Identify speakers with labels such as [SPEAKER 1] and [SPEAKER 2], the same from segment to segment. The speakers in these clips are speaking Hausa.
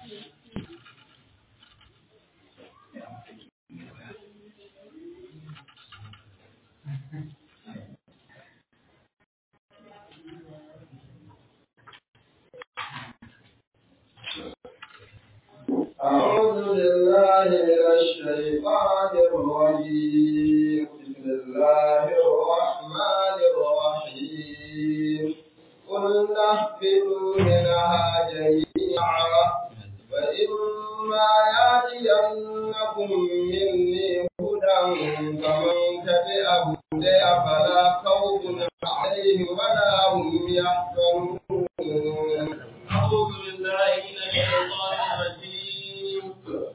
[SPEAKER 1] أعوذ بالله من الشيطان الرجيم بسم الله الرحمن الرحيم قل اهبطوا منها جميعا فإما يأتينكم مني هدى فمن تبع هدي فلا خوف عليهم ولا هم يحزنون
[SPEAKER 2] أعوذ بالله من الشيطان الرجيم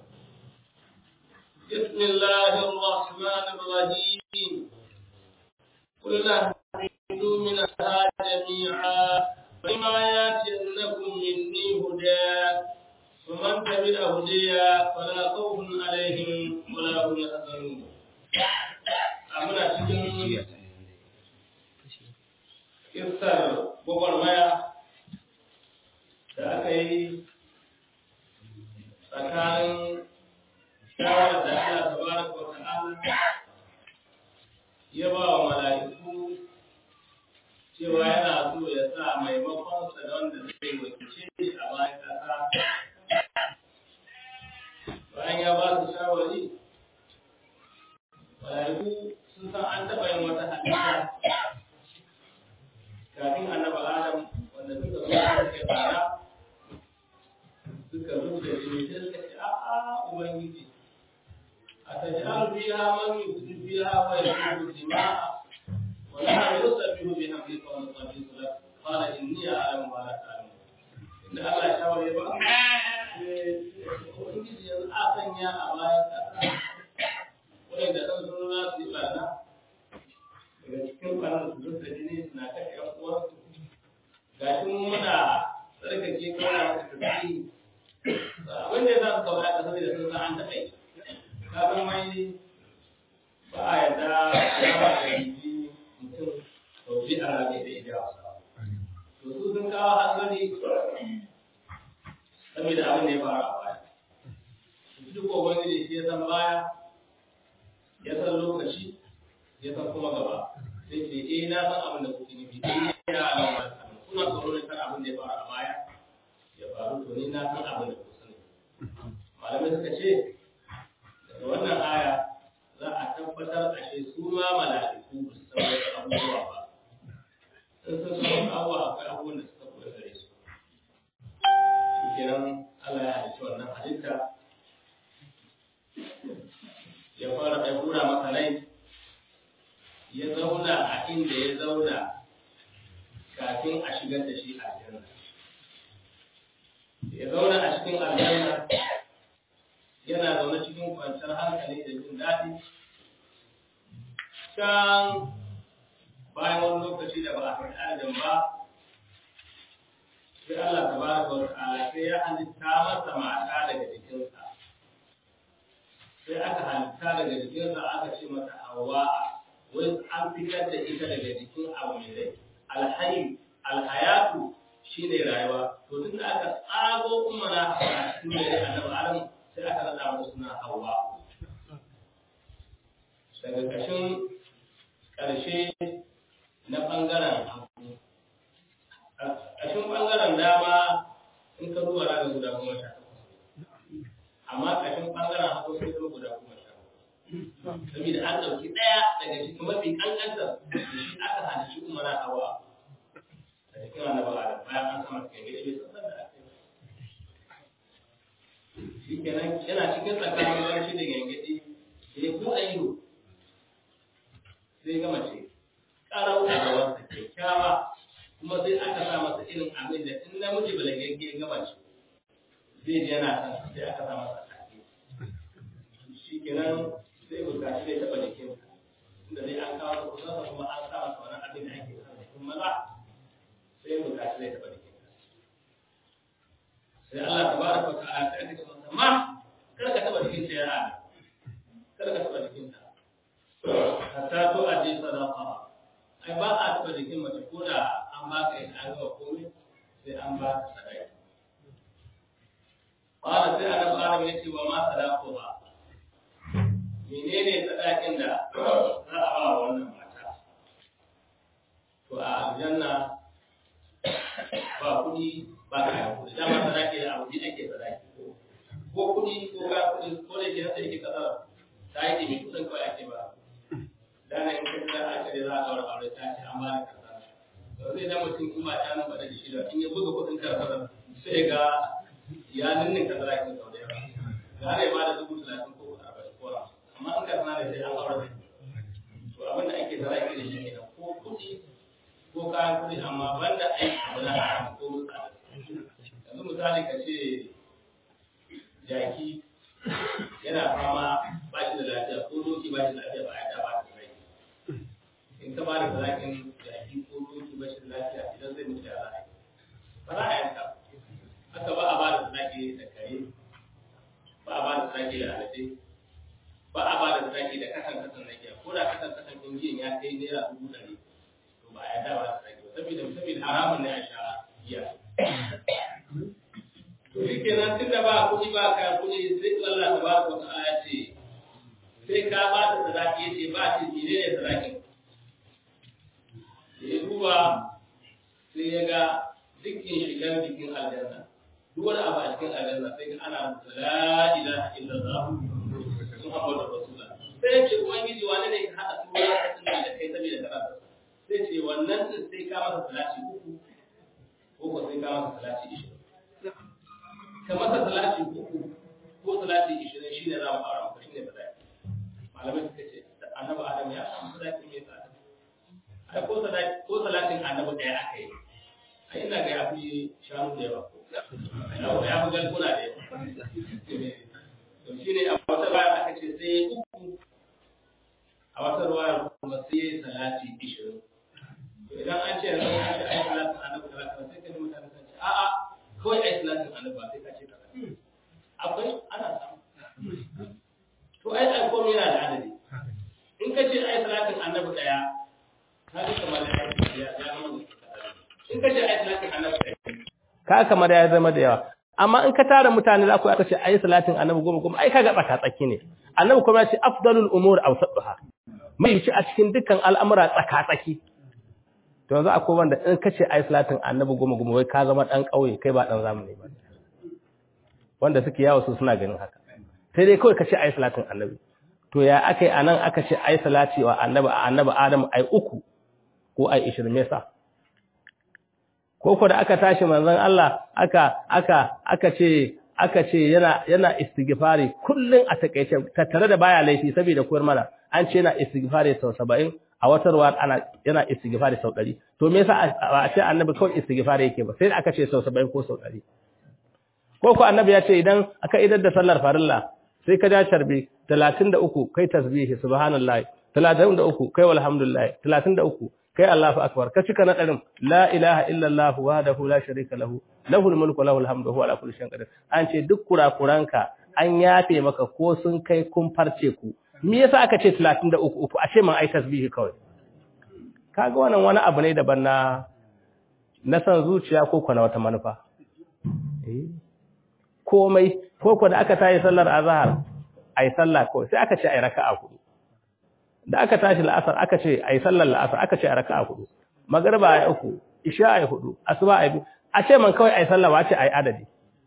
[SPEAKER 2] بسم الله الرحمن الرحيم قل اهبطوا منها جميعا فإما يأتينكم مني هدى فمن تبع هدي فلا خوف عليهم ولا هم يحزنون أمنا cikin kissar gwagwarmaya da aka yi tsakanin shawarar da Allah tabaraka wa ta'ala ya ba wa mala'iku cewa yana so ya sa maimakon sa da wanda zai wakilce shi a bayan ƙasa bayan ya ba su shawari mala'iku sun san an taɓa yin wata halitta kafin annaba adam wanda suka zo suka tsara suka rubuta jini sai suka ce a'a ubangiji a taj'al fiha man yufsidu fiha wa yasfiku dima'a wa la yusabbihu bi hamdika wa nusabbihu lak qala inni a'lamu ma la ta'lamun inda Allah ya shaware ba ubangiji yanzu a sanya a bayan kasa wanda dan sun za su yi barna daga cikin barna su zuba jini suna kashe yan uwansu gashi muna tsarkake kawai maka tasiri abin da ya za su kawai aka saboda sun san an taɓa yi ka san mai ba a yarda ya ba da yanzu mutum sauki a rabe da ita to su sun kawo hanzari saboda abin da ya faru a baya duk kogon da shi ya san baya ya san lokaci ya san kuma gaba sai ce eh na san abin da kuke nufi eh ya alama kuna tsoro ne kan abin da ya faru a baya ya faru to ni na san abin da kuka sani malamai suka ce daga wannan aya za a tabbatar ashe su ma mala'iku ba su san wasu abubuwa ba sun san su wasu abubuwa akwai abubuwan da suka koya gare su kenan Allah ya halicci wannan halitta ya fara ya hura masa rai ya zauna a inda ya zauna kafin a shigar da shi aljanna ya zauna a cikin aljanna yana zaune cikin kwanciyar hankali da jin daɗi can bayan wani lokaci da ba a kai adam ba sai Allah tabaraka wa ta'ala sai ya halitta masa mata daga jikinsa sai aka halitta daga jikinsa aka ce mata hawa wai an fitar da ita daga jikin abu mai rai alhayi alhayatu shine rayuwa to tun da aka tsago umara a cikin mai annabi adam sai aka rada mata suna hawa daga kashin karshe na bangaren hagu kashin bangaren dama in ka duba raga guda goma sha amma kashin bangaren hagu sai kuma guda goma sha saboda an ɗauki ɗaya daga cikin mafi ƙanƙantar da shi aka hana shi umara hawa a cikin annabi adam bayan an sama cikin gida bai san da aka yi shi kenan yana cikin tsakanin barci da gangadi da ya buɗe ido sai gama ce ƙarau da gabansa kyakkyawa kuma sai aka sa masa irin abin da in namiji balagagge ya gama ce zai ji yana san sai aka sa masa take shi kenan sai bukaci zai taɓa jikinsa inda zai an kawo kusansa kuma an sa masa wani abin da ake sa jikin maza sai bukaci zai taɓa jikinsa sai Allah ta baraka wa ta'ala sai aka ce masa ma kar ka taɓa jikinta ya ana kar ka taɓa jikinta hatta to a je sadaqa ai ba a taɓa jikin mace ko da an ba ka yin an gawa komai sai an ba ka sadaki Ƙwada sai annabi Adam ya ce wa ma sadako ba. Menene sadakin da za a ba wannan mata? To a aljanna ba kuɗi ba kayan kuɗi. Dama sadaki da abu ake sadaki. Ko kuɗi ko kayan kuɗi ko da ke nasa yake kasar ta yi ɗimi kuɗin kawai ake ba. Dana in kai da aka da za a kawar aure ta ce an ba da kasar. To zai da mutum kuma ta nan faɗa da shi da in ya buga kuɗin kasar sai ga ya ninnin ka zara kin sau da yawa ga ya ba da dubu talatin ko arba'in ko amma in ka sana da sai an aure to abin da ake zara kin da shi kenan ko kuɗi ko kayan kuɗi amma banda aiki abu na haram ko tsada yanzu misali ka ce jaki yana fama ba shi da lafiya ko doki ba shi da lafiya ba a yada ba da rai in ka ba da zarakin jaki ko doki ba shi da lafiya idan zai mutu da rai ba za a yanka haka ba a ba da sadaki da kare ba a ba da sadaki da alade ba a ba da sadaki da kasan kasan na giya ko da kasan kasan ɗin giyan ya kai naira dubu ɗari to ba a yarda ba da sadaki ba saboda saboda haramun ne a sha giya to shi kenan tun da ba kuɗi ba kayan kuɗi sai Allah ta ba ko ta'ala ce sai ka ba da sadaki yace ba shi ne ne sadakin ya duba sai ya ga dukkan shigar jikin aljanna duk wani abu a cikin aljanna sai ga ana rubuta la ilaha illallah muhammadu rasulullah sai ce ubangiji wani ne ka hada sura ta tunda da kai saboda karatu sai ce wannan din sai ka masa salati uku ko ko sai ka masa salati 20 ka masa salati uku ko salati 20 shine za mu fara maka shine bada malamai suka ce annabi adam ya samu salati mai tsada ai ko salati ko salatin annabi daya aka yi ai ina ga ya fi shanu da yawa yawa ya fi galguna da yawa to shi ne a wata baya aka ce sai uku a wata ruwa kuma sai salati ishirin to idan an ce yanzu an ce ai salatin annabi kaza sai ka ji mutane sun ce a'a kawai ai salatin annabi ba sai ka ce kaza akwai ana samu to ai ai komai yana da adadi in ka ce ai salatin annabi daya ka ji kamar ya ya zama in ka ce ai salatin annabi daya
[SPEAKER 3] ka kamar ya zama da yawa amma in ka tara mutane za ku aka ce ayi salatin annabi goma goma ai kaga tsaka tsaki ne annabi kuma ya ce afdalul umur awsatuha mai shi a cikin dukkan al'amura tsaka tsaki to yanzu akwai wanda in ka ce ayi salatin annabi goma goma wai ka zama dan kauye kai ba dan zamani ba wanda suke yawo su suna ganin haka sai dai kawai ka ce ayi salatin annabi to ya akai anan aka ce ayi salati wa annabi annabi adam ai uku ko ai 20 me yasa ko ko da aka tashi manzon Allah aka aka aka ce aka ce yana yana istighfari kullun a takeice tattare da baya laifi saboda koyar mana an ce yana istighfari sau 70 a wata ruwa ana yana istighfari sau 100 to me yasa a ce annabi kawai istighfari yake ba sai da aka ce sau 70 ko sau 100 ko ko annabi ya ce idan aka idar da sallar farilla sai ka ja sharbi 33 kai tasbihi subhanallahi 33 kai walhamdulillah 33 kai Allahu akbar ka cika na ɗarin la ilaha illallah wahdahu la sharika lahu lahul mulku lahul hamdu huwa ala kulli shay'in qadir an ce duk kurakuranka an yafe maka ko sun kai kun farce ku me yasa aka ce 33 uku a ce man ai tasbihi kawai kaga wannan wani abu ne daban na na san zuciya ko kana wata manufa eh komai ko ko da aka tayi sallar azhar ai sallah kawai sai aka ce ai raka'a hudu da aka tashi la'asar aka ce ai sallar la'asar aka ce a raka'a hudu magriba ai uku isha ai hudu asuba ai biyu a ce man kawai ai sallah wace ai adadi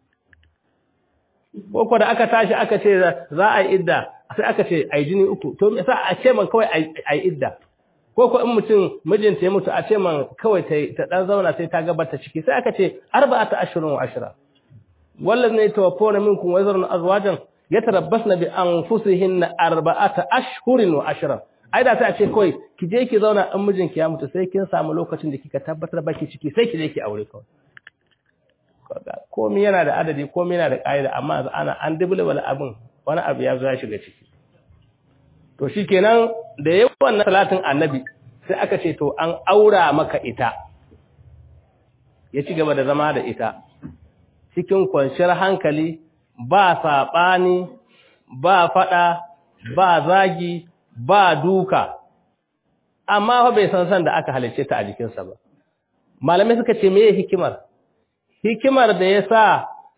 [SPEAKER 3] ko da aka tashi aka ce za a yi idda sai aka ce ai jini uku to me yasa a ce man kawai ai idda ko ko in mutum mijinta ya mutu a ce man kawai ta ta dan zauna sai ta gabata ciki sai aka ce arba'ata ashhurun wa ashra wallazi tawaffawna minkum wa yazrun azwajan yatarabbasna bi anfusihinna arba'ata ashhurin wa ashra ai da sai a ce kawai ki je ki zauna in mijinki ya mutu sai kin samu lokacin da kika tabbatar baki ciki sai ki je ki aure kawai komai yana da adadi komai yana da ƙa'ida amma ana an dubulbul abin wani abu ya zo ya shiga ciki to shikenan da yawan wannan salatin annabi sai aka ce to an aura maka ita ya ci gaba da zama da ita cikin kwanciyar hankali ba saɓani ba faɗa ba zagi ba duka amma fa bai san san da aka halicce ta a jikinsa ba malamai suka ce meye hikimar hikimar da ya sa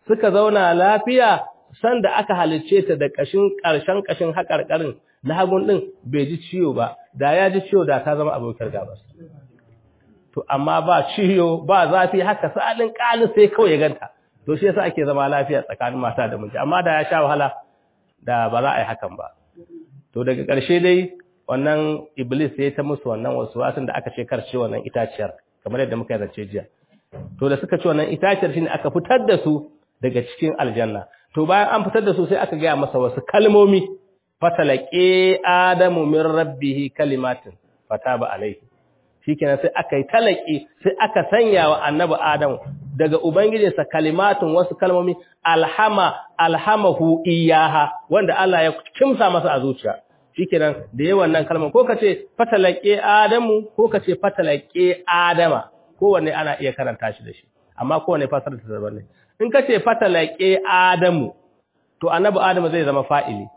[SPEAKER 3] suka zauna lafiya sanda aka halicce ta da kashin karshen kashin hakarkarin na hagun din bai ji ciwo ba da ya ji ciwo da ta zama abokar gabas to amma ba ciwo ba zafi haka salin kalin sai kawai ya ganta to shi yasa ake zama lafiya tsakanin mata da miji amma da ya sha wahala da ba za a yi hakan ba to daga ƙarshe dai wannan iblis ya ta musu wannan wasu wasan da aka ce karce wannan itaciyar kamar yadda muka zance jiya to da suka ci wannan itaciyar shine aka fitar da su daga cikin aljanna to bayan an fitar da su sai aka gaya masa wasu kalmomi fatalaqi adamu min rabbihi kalimatin fataba alaihi shikenan sai aka yi talaki sai aka sanya wa annabi adamu daga ubangijinsa kalimatun wasu kalmomi alhama alhamahu iyaha wanda Allah ya kimsa masa a zuciya shikenan da yawan nan kalmar ko kace fatalaqi adamu ko kace fatalaqi adama kowanne ana iya karanta shi da shi amma kowanne fasara ta daban ne in kace fatalaqi adamu to annabi adamu zai zama fa'ili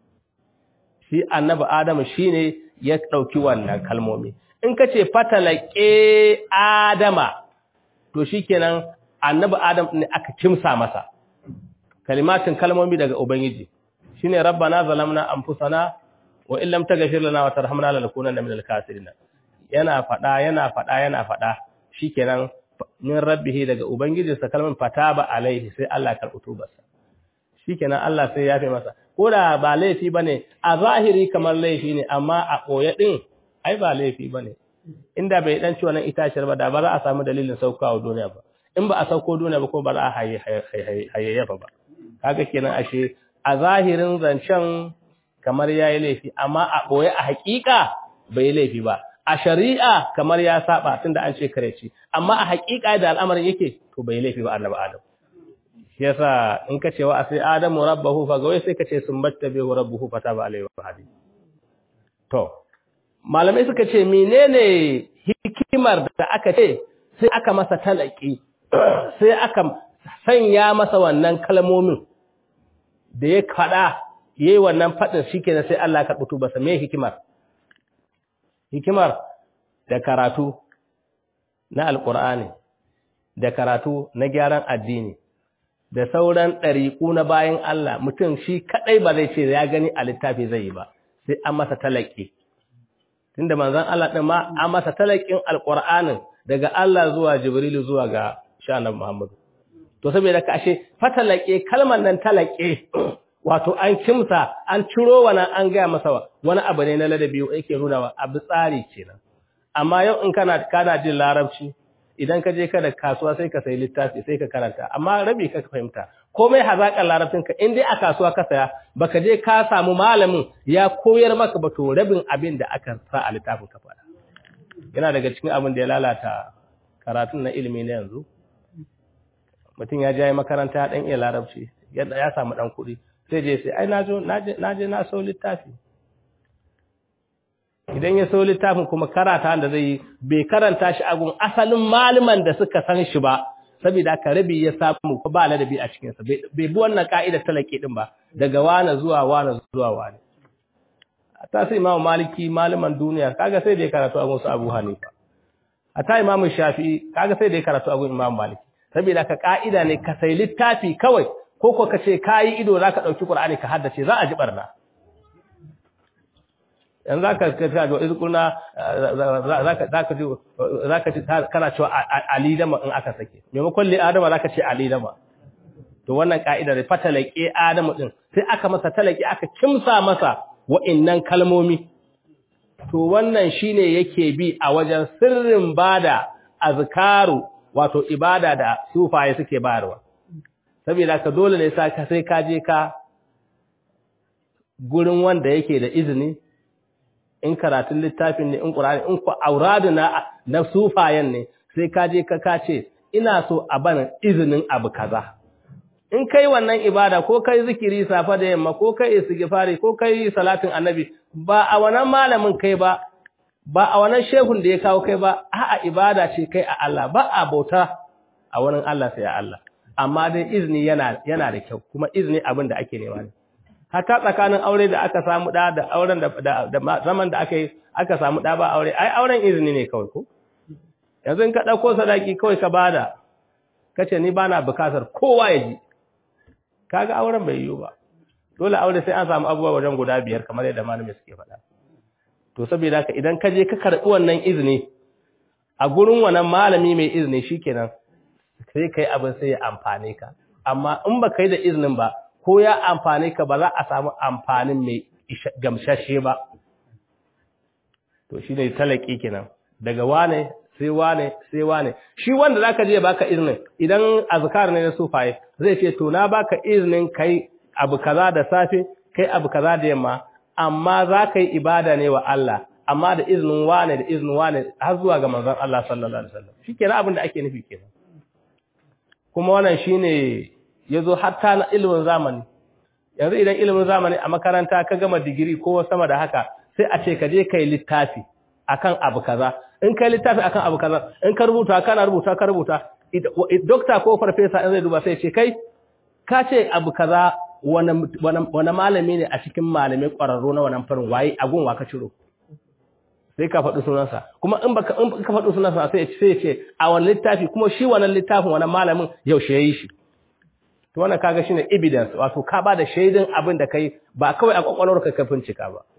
[SPEAKER 3] shi annabi adamu shine ya dauki wannan kalmomi in kace fatalaqi adama to shikenan annabi adam ne aka kimsa masa kalimatin kalmomi daga ubangiji shine rabbana zalamna anfusana wa in lam taghfir lana wa tarhamna lanakunanna minal khasirin yana fada yana fada yana fada shikenan min rabbihi daga ubangijinsa kalman fataba alaihi sai Allah ya karɓi tubarsa shikenan Allah sai ya fi masa ko da ba laifi bane a zahiri kamar laifi ne amma a koye din ai ba laifi bane inda bai dan ci wannan itaciyar ba da ba za a samu dalilin saukawa duniya ba in ba a sauko duniya ba ko ba za a hayayyafa ba kaga kenan ashe a zahirin zancen kamar yayi laifi amma a boye a hakika bai laifi ba a shari'a kamar ya saba tunda an ce kare ci amma a hakika da al'amarin yake to bai laifi ba annabi adam shi yasa in ka ce wa sai adamu rabbahu fa gawai sai ka ce sun batta bihu rabbuhu fataba alaihi wa hadi to malamai suka ce menene hikimar da aka ce sai aka masa talaki sai aka sanya masa wannan kalmomin da ya kada yayi wannan fadin shikenan sai Allah ya karɓi tubarsa me hikimar hikimar da karatu na alqur'ani da karatu na gyaran addini da sauran ɗariƙu na bayan Allah mutum shi kadai ba zai ce ya gani a littafi zai yi ba sai an masa talaki tunda manzon Allah din ma an masa talakin alqur'anin daga Allah zuwa Jibrilu zuwa ga shanan Muhammadu to saboda ka ashe fatalake kalmar nan talake wato an kimsa an ciro wannan an ga masa wani abu ne na ladabi yake nuna wa abu tsari kenan amma yau in kana kana jin larabci idan ka je ka da kasuwa sai ka sayi littafi sai ka karanta amma rabi ka fahimta komai hazaƙar larabcin ka in dai a kasuwa ka saya baka je ka samu malamin ya koyar maka ba to rabin abin da aka sa a littafin ka faɗa yana daga cikin abin da ya lalata karatun na ilimi na yanzu mutum ya je makaranta dan iya larabci yadda ya samu dan kuɗi sai je sai ai na je na sau littafi idan ya sau littafin kuma karata da zai yi bai karanta shi agun asalin malaman da suka san shi ba saboda haka rabi ya samu ko ba ladabi a cikin sa bai bi wannan ka'idar talaki din ba daga wana zuwa wana zuwa wani ta sai imamu maliki malaman duniya kaga sai da ya karatu agun su abu hanifa ta imamu shafi'i kaga sai da ya karatu agun imamu maliki saboda ka ka'ida ne ka sai littafi kawai ko ko ka ce kayi ido zaka dauki qur'ani ka haddace za a ji barna yanzu zaka ka ga izkuna zaka zaka ji zaka ji kana cewa ali dama in aka sake maimakon li adama zaka ce ali dama to wannan ka'ida ne fatalake adamu din sai aka masa talaki aka kimsa masa wa'annan kalmomi to wannan shine yake bi a wajen sirrin bada azkaru wato ibada da sufaye suke bayarwa saboda ka dole ne sai ka je ka gurin wanda yake da izini in karatun littafin ne in ƙur'ani in ku auradu na na sufayen ne sai ka je ka kace ina so a bana izinin abu kaza in kai wannan ibada ko kai zikiri safa da yamma ko kai istighfari ko kai salatin annabi ba a wannan malamin kai ba ba a wannan shehun da ya kawo kai ba a'a ibada ce kai a Allah ba a bauta a wurin Allah sai a Allah amma dai izini yana yana da kyau kuma izini abin da ake nema ne hata tsakanin aure da aka samu da da auren da da zaman da aka yi aka samu da ba aure ai auren izini ne kawai ko yanzu in ka dauko sadaki kawai ka bada kace ni bana bukatar kowa ya ji kaga auren bai yiwu ba dole aure sai an samu abubuwa wajen guda biyar kamar yadda malamai suke faɗa to saboda haka idan ka je ka karɓi wannan izini a gurin wannan malami mai izini shikenan sai kai abin sai ya amfane ka amma in ba kai da izinin ba ko ya amfane ka ba za a samu amfanin mai gamsashe ba to shine talaki kenan daga wane sai wane sai wane shi wanda zaka je baka izinin idan azkar ne na sufaye zai ce to na baka izinin kai abu kaza da safe kai abu kaza da yamma amma za ka yi ibada ne wa Allah amma da izinin wane da izinin wane har zuwa ga manzon Allah sallallahu alaihi wasallam shikenan abin da ake nufi kenan kuma wannan shine yazo hatta na ilimin zamani yanzu idan ilimin zamani a makaranta ka gama digiri ko sama da haka sai a ce ka je kai littafi akan abu kaza in kai littafi akan abu kaza in ka rubuta kana rubuta ka rubuta dokta ko farfesa in zai duba sai ce kai ka ce abu kaza wani malami ne a cikin malamai ƙwararru na wannan farin waye agun wa ka ciro sai ka faɗi sunansa kuma in baka in ka faɗi sunansa sai sai ce a wani littafi kuma shi wannan littafin wannan malamin yaushe yayi shi to wannan kaga shine evidence wato ka ba da shaidin abin da kai ba kawai a kwakwalwar ka kafin cika ba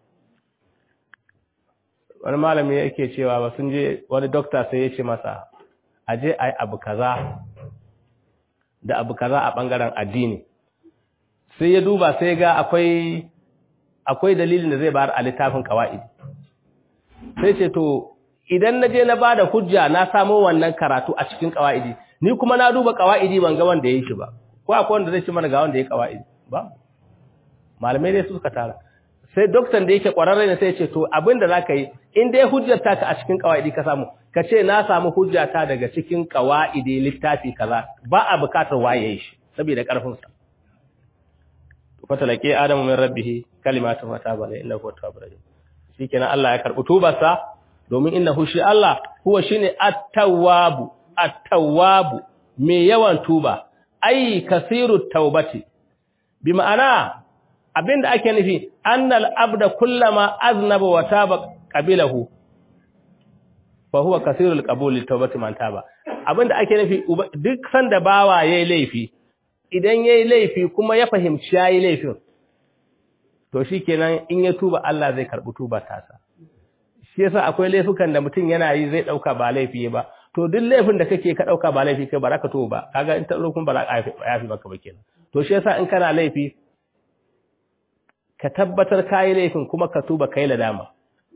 [SPEAKER 3] wani malami yake cewa ba sun je wani doctor sai ya ce masa aje ai abu kaza da abu kaza a bangaren addini sai ya duba sai ga akwai akwai dalilin da zai bayar a littafin kawaidi sai ce to idan na je na bada hujja na samo wannan karatu a cikin kawaidi ni kuma na duba kawaidi ban ga wanda yayi shi ba ko akwai wanda zai ci mana ga wanda yayi kawaidi ba malamai ne suka tara sai doktan da yake kwararre ne sai ya ce to abinda zaka yi in dai hujjar ta ka a cikin kawaidi ka samu ka ce na samu hujja ta daga cikin kawaidi littafi kaza ba a bukatar waye shi saboda karfin sa fatalake adamu min rabbih kalimatu fataba alayhi innahu huwa tawwabur rahim shikenan Allah ya karbi tubarsa domin innahu shi Allah huwa shine at-tawwabu at-tawwabu me yawan tuba ai kasiru tawbati bi ma'ana abinda ake nufi annal abda kullama aznaba wa taba qabilahu fa huwa kasirul qabul li tawbati man taba abinda ake nufi duk sanda bawa yayi laifi idan ya yi laifi kuma ya fahimci ya yi laifin, to shi kenan in ya tuba Allah zai karɓi tuba tasa. Shi yasa akwai laifukan da mutum yana yi zai ɗauka ba laifi ba, to duk laifin da kake ka ɗauka ba laifi kai ba za ka tuba ba, kaga in ta kuma ba za ka yafi maka ba kenan. To shi yasa in kana laifi, ka tabbatar ka yi laifin kuma ka tuba kai ladama.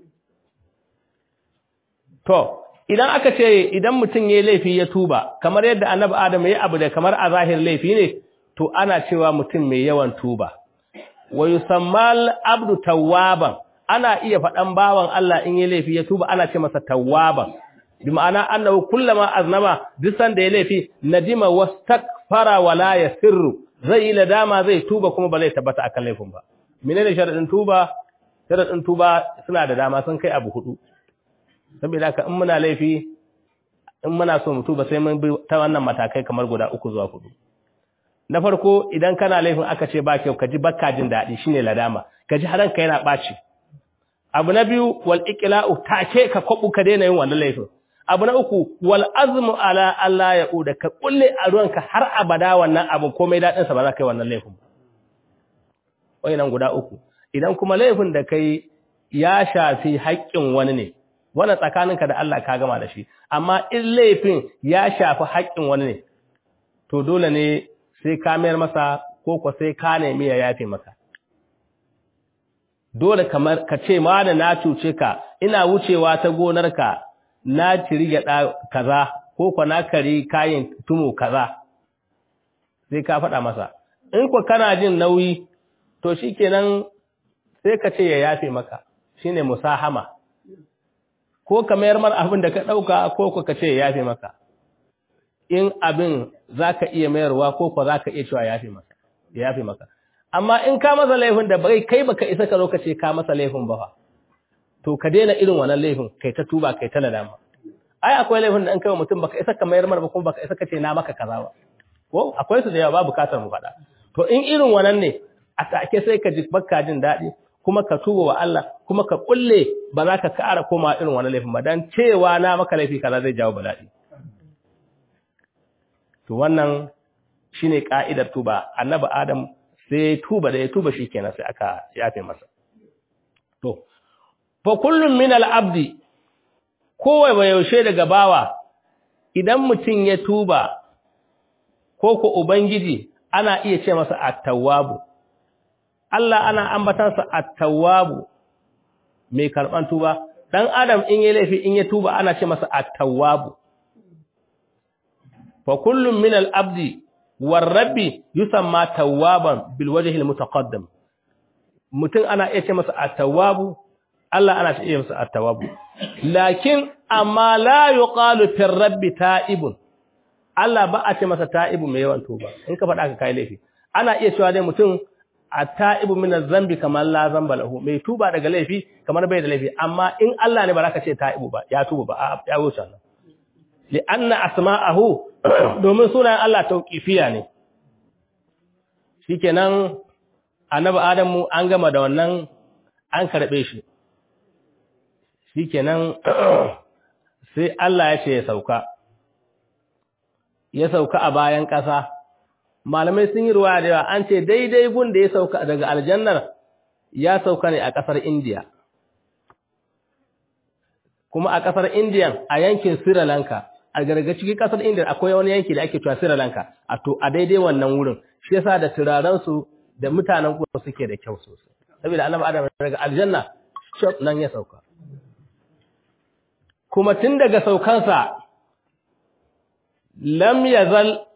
[SPEAKER 3] To, idan aka ce idan mutum ya yi laifi ya tuba kamar yadda annabi adam ya abu da kamar a zahir laifi ne to ana cewa mutum mai yawan tuba wa yusammal abdu tawwaban ana iya faɗan bawan Allah in ya laifi ya tuba ana ce masa tawwaban bi ma'ana annahu kullama aznama duk sanda ya laifi nadima wastakfara wala yasirru zai yi ladama zai tuba kuma ba zai tabbata akan laifin ba menene sharadin tuba sharadin tuba suna da dama sun kai abu hudu saboda haka in muna laifi in muna so mutu ba sai mun bi ta wannan matakai kamar guda uku zuwa hudu na farko idan kana laifin aka ce ba kyau ka ji bakka jin daɗi shine ladama ka ji haranka yana ɓaci abu na biyu wal iqla'u take ka kwabu ka daina yin wannan laifin abu na uku wal azmu ala Allah ya uda ka kulle a ruwanka har abada wannan abu komai daɗin sa ba za ka yi wannan laifin ba wayannan guda uku idan kuma laifin da kai ya shafi haƙƙin wani ne wannan tsakaninka da Allah ka gama da shi amma in laifin ya shafi haƙƙin wani ne to dole ne sai ka mayar masa ko ko sai ka nemi ya yafe maka dole kamar ka ce ma da na cuce ka ina wucewa ta gonarka na ciri gyaɗa kaza ko ko na kari kayan tumo kaza sai ka faɗa masa in ko kana jin nauyi to shikenan sai ka ce ya yafe maka shine musahama ko ka mayar mar abin da ka ɗauka ko ka ce ya yafe maka in abin za ka iya mayarwa ko ko za ka iya cewa ya yafe maka amma in ka masa laifin da bai kai baka isa ka zo ka ce ka masa laifin ba fa to ka daina irin wannan laifin kai ta tuba kai ta nadama ai akwai laifin da in kai mutum baka isa ka mayar mar ba kuma baka isa ka ce na maka kaza ba ko akwai su da yawa ba bukatar mu faɗa to in irin wannan ne a take sai ka ji baka jin daɗi kuma ka tuba wa Allah kuma ka kulle ba za ka ƙara koma irin wani laifin ba dan cewa na maka laifi kaza zai jawo bala'i to wannan shine ka'idar tuba annabi adam sai tuba da ya tuba shikenan sai aka yafe masa to fa kullum min al-abdi kowai ba yaushe daga bawa idan mutum ya tuba ko ko ubangiji ana iya ce masa at-tawwabu Allah ana ambatansa at-tawwabu mai karban tuba dan adam in ya laifi in ya tuba ana ce masa at-tawwabu fa kullum min al-abdi war rabbi yusamma tawwaban bil wajhi al-mutaqaddam mutum ana iya ce masa at-tawwabu Allah ana ce masa at-tawwabu lakin amma la yuqalu fir rabbi ta'ibun Allah ba a ce masa ta'ibun mai yawan tuba in ka faɗa ka kai laifi ana iya cewa dai mutum at-ta'ibu min az-zambi kamar la zamba lahu mai tuba daga laifi kamar bai da laifi amma in Allah ne ba za ka ce ta'ibu ba ya tuba ba ya wuce nan li anna asma'ahu domin sunayen Allah tauqifiya ne shikenan annabi Adamu an gama da wannan an karbe shi shikenan sai Allah ya ce ya sauka ya sauka a bayan ƙasa malamai sun yi ruwa da yawa an ce daidai gun da ya sauka daga aljannar ya sauka ne a ƙasar indiya kuma a ƙasar indiya a yankin sri lanka a garga cikin ƙasar indiya akwai wani yanki da ake cewa sri lanka a to a daidai wannan wurin shi yasa da turarensu da mutanen kuma suke da kyau sosai saboda annabi adam daga aljanna shop nan ya sauka kuma tun daga saukansa lam yazal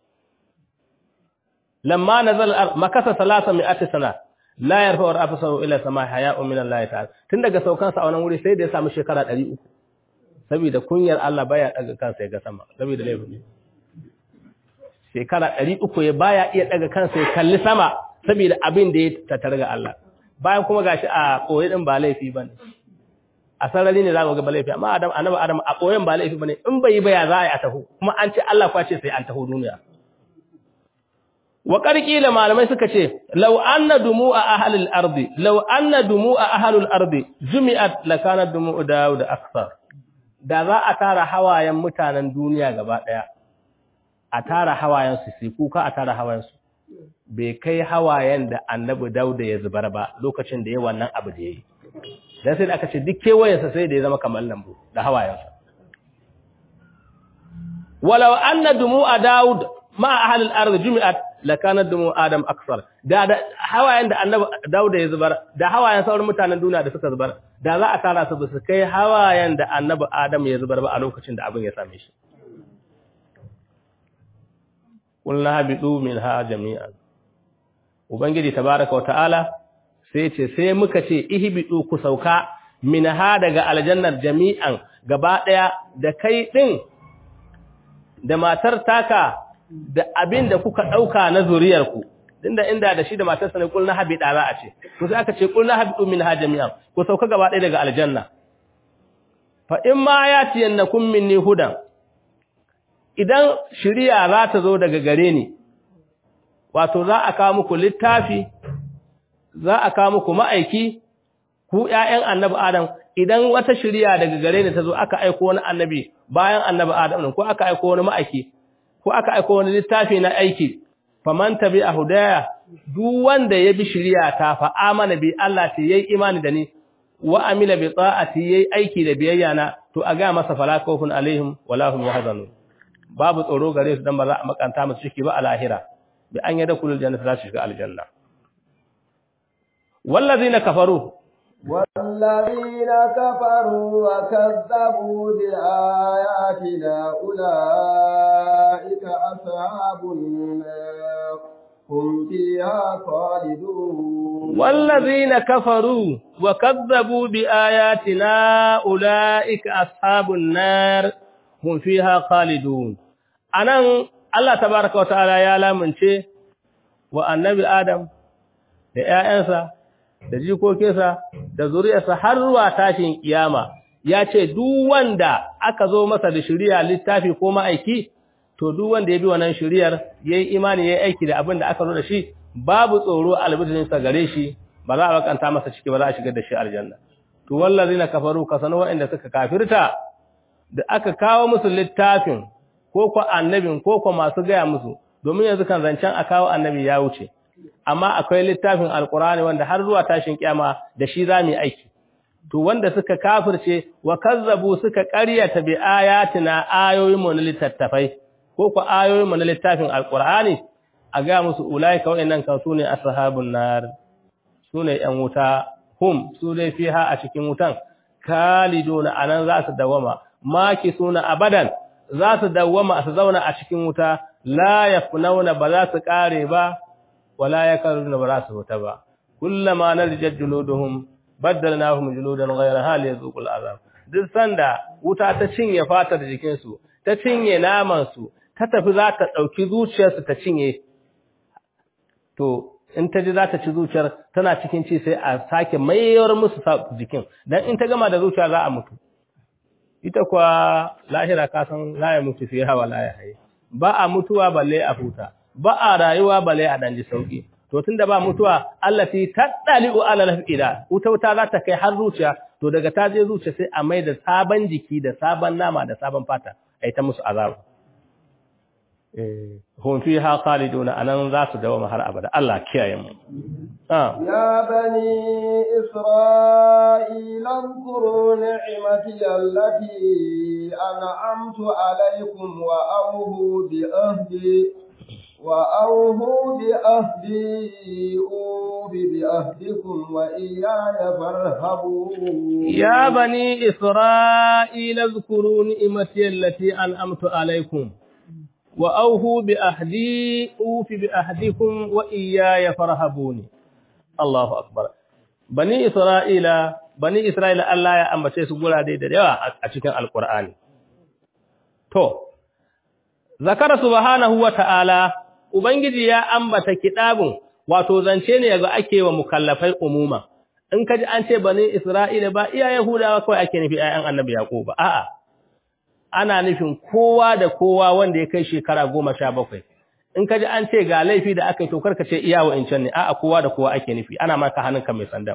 [SPEAKER 3] lamma nazal makasa salasa mi'ati sana la yarfa'u ra'sahu ila sama haya'un min Allah ta'ala tun daga saukan sa a wannan wuri sai da ya samu shekara 300 saboda kunyar Allah baya daga kansa ya ga sama saboda laifin shekara 300 ya baya iya daga kansa ya kalli sama saboda abin da ya tattara ga Allah bayan kuma gashi a koyi din ba laifi bane a sarari ne zamu ga ba laifi amma Adam annabi Adam a koyon ba laifi bane in bai yi ba ya za a yi a taho kuma an ce Allah kwace sai an taho duniya wa ƙarƙila malamai suka ce, Lau anna dumu a ahalil ardi, lau anna dumu a ahalil ardi, jumi'at lakanar dumu da da aksar. Da za a tara hawayen mutanen duniya gaba ɗaya, a tara hawayensu su kuka a tara hawayensu, bai kai hawayen da annabi dauda ya zubar ba lokacin da ya wannan abu da ya yi. Dan sai da aka ce duk kewayensa sai da ya zama kamar lambu da hawayensa. Walau anna dumu a Dawud ma ahalil ardi jumi'at lakanar dumu Adam aksar da da hawayen da annabi Dauda ya zubar da hawayen sauran mutanen duniya da suka zubar da za a tara su su kai hawayen da annabi Adam ya zubar ba a lokacin da abin ya same shi kullu habidu minha jami'an ubangiji tabaaraka wa ta'ala sai ce sai muka ce ihbidu ku sauka minha daga aljannar jami'an gaba daya da kai din da matar taka da abin da kuka ɗauka na zuriyarku, inda inda da shi da matarsa ne kulna habi ɗara a ce, ku sai aka ce kulna habi ɗumin ha jami'an, ku sauka gaba ɗaya daga aljanna. Fa in ma ya ci yanna kun minni hudan, idan shirya za ta zo daga gare ni, wato za a kawo muku littafi, za a kawo muku ma'aiki, ku ’ya'yan annabi Adam, idan wata shirya daga gare ni ta zo aka aiko wani annabi bayan annabi Adam, ko aka aiko wani ma'aiki, ko aka aiko wani littafi na aiki faman tabi a hudaya duk wanda ya bi shari'a ta fa amana bi Allah ta yayi imani da ni wa amila bi ta'ati yayi aiki da biyayya na to a ga masa fala khawfun alaihim wala hum yahzanun babu tsoro gare su dan ba za a makanta musu ciki ba a lahira bi an yada kulul jannati za su shiga aljanna wallazina kafaru
[SPEAKER 1] والذين كفروا وكذبوا بآياتنا أولئك أصحاب النار هم فيها خالدون
[SPEAKER 3] والذين كفروا وكذبوا بآياتنا أولئك أصحاب النار هم فيها خالدون أنا الله تبارك وتعالى يا لامنشي والنبي آدم da ‘ya'yansa da jikokinsa da zuriyarsa har zuwa tashin kiyama ya ce duk wanda aka zo masa da shari'a littafi ko ma'aiki to duk wanda ya bi wannan shari'ar yayi imani yayi aiki da abin da aka zo da shi babu tsoro albidin sa gare shi ba za a bakanta masa ciki ba za a shigar da shi aljanna to wallazina kafaru kasanu wa'anda suka kafirta da aka kawo musu littafin ko ko annabin ko ko masu gaya musu domin yanzu kan zancen a kawo annabi ya wuce amma akwai littafin alkurani wanda har zuwa tashin kiyama da shi za mu yi aiki to wanda suka kafirce wa kazzabu suka ƙaryata bi ayatina ayoyin mu na littattafai ko ku ayoyin mu na littafin alkurani a ga musu ulaika wa'annan kan sune ashabun nar sune yan wuta hum su dai fiha a cikin wutan kaliduna anan za su dawama maki suna abadan za su dawama su zauna a cikin wuta la yafnauna ba za su kare ba wala yakaruna ba za su huta ba kullama narjat juluduhum baddalnahum juludan ghayraha liyazuqul azab duk sanda wuta ta cinye fatar jikin su ta cinye naman su ta tafi za ta dauki zuciyar su ta cinye to in ta ji za ta ci zuciyar tana cikin ci sai a sake mayar musu jikin dan in ta gama da zuciya za a mutu ita kuwa lahira ka san la ya mutu fiha wa la ya haye ba a mutuwa balle a huta ba a rayuwa balle a danji sauki to tunda ba mutuwa allati tadali'u ala al-ida wuta wuta za ta kai har zuciya to daga ta je zuciya sai a mai da sabon jiki da sabon nama da sabon fata ai ta musu azaba eh hum fiha khaliduna anan za su dawo har abada Allah kiyaye mu ah
[SPEAKER 1] يا بني إسرائيل اذكروا نعمتي التي أنعمت عليكم وأوهوا بأهدي وأوهوا بأهدي أوف بأهدكم وإياي فارهبون
[SPEAKER 3] يا بني إسرائيل اذكروا نعمتي التي أنعمت عليكم وأوفوا بأهدي أوف بأهدكم وإياي فارهبوني الله أكبر بني إسرائيل بني إسرائيل الله يا أمبتي سقولا دي دي أشكن القرآن تو ذكر سبحانه وتعالى Ubangiji ya ambata kitabun wato zance ne ga ake wa mukallafai umuma in kaji an ce bani Isra'ila ba iya Yahudawa kawai ake nufi ayan Annabi Yaqub a'a ana nufin kowa da kowa wanda ya kai shekara goma sha bakwai in ka ji an ce ga laifi da aka yi to karka ce iya wa'incan ne a'a kowa da kowa ake nufi ana maka hannunka mai sandan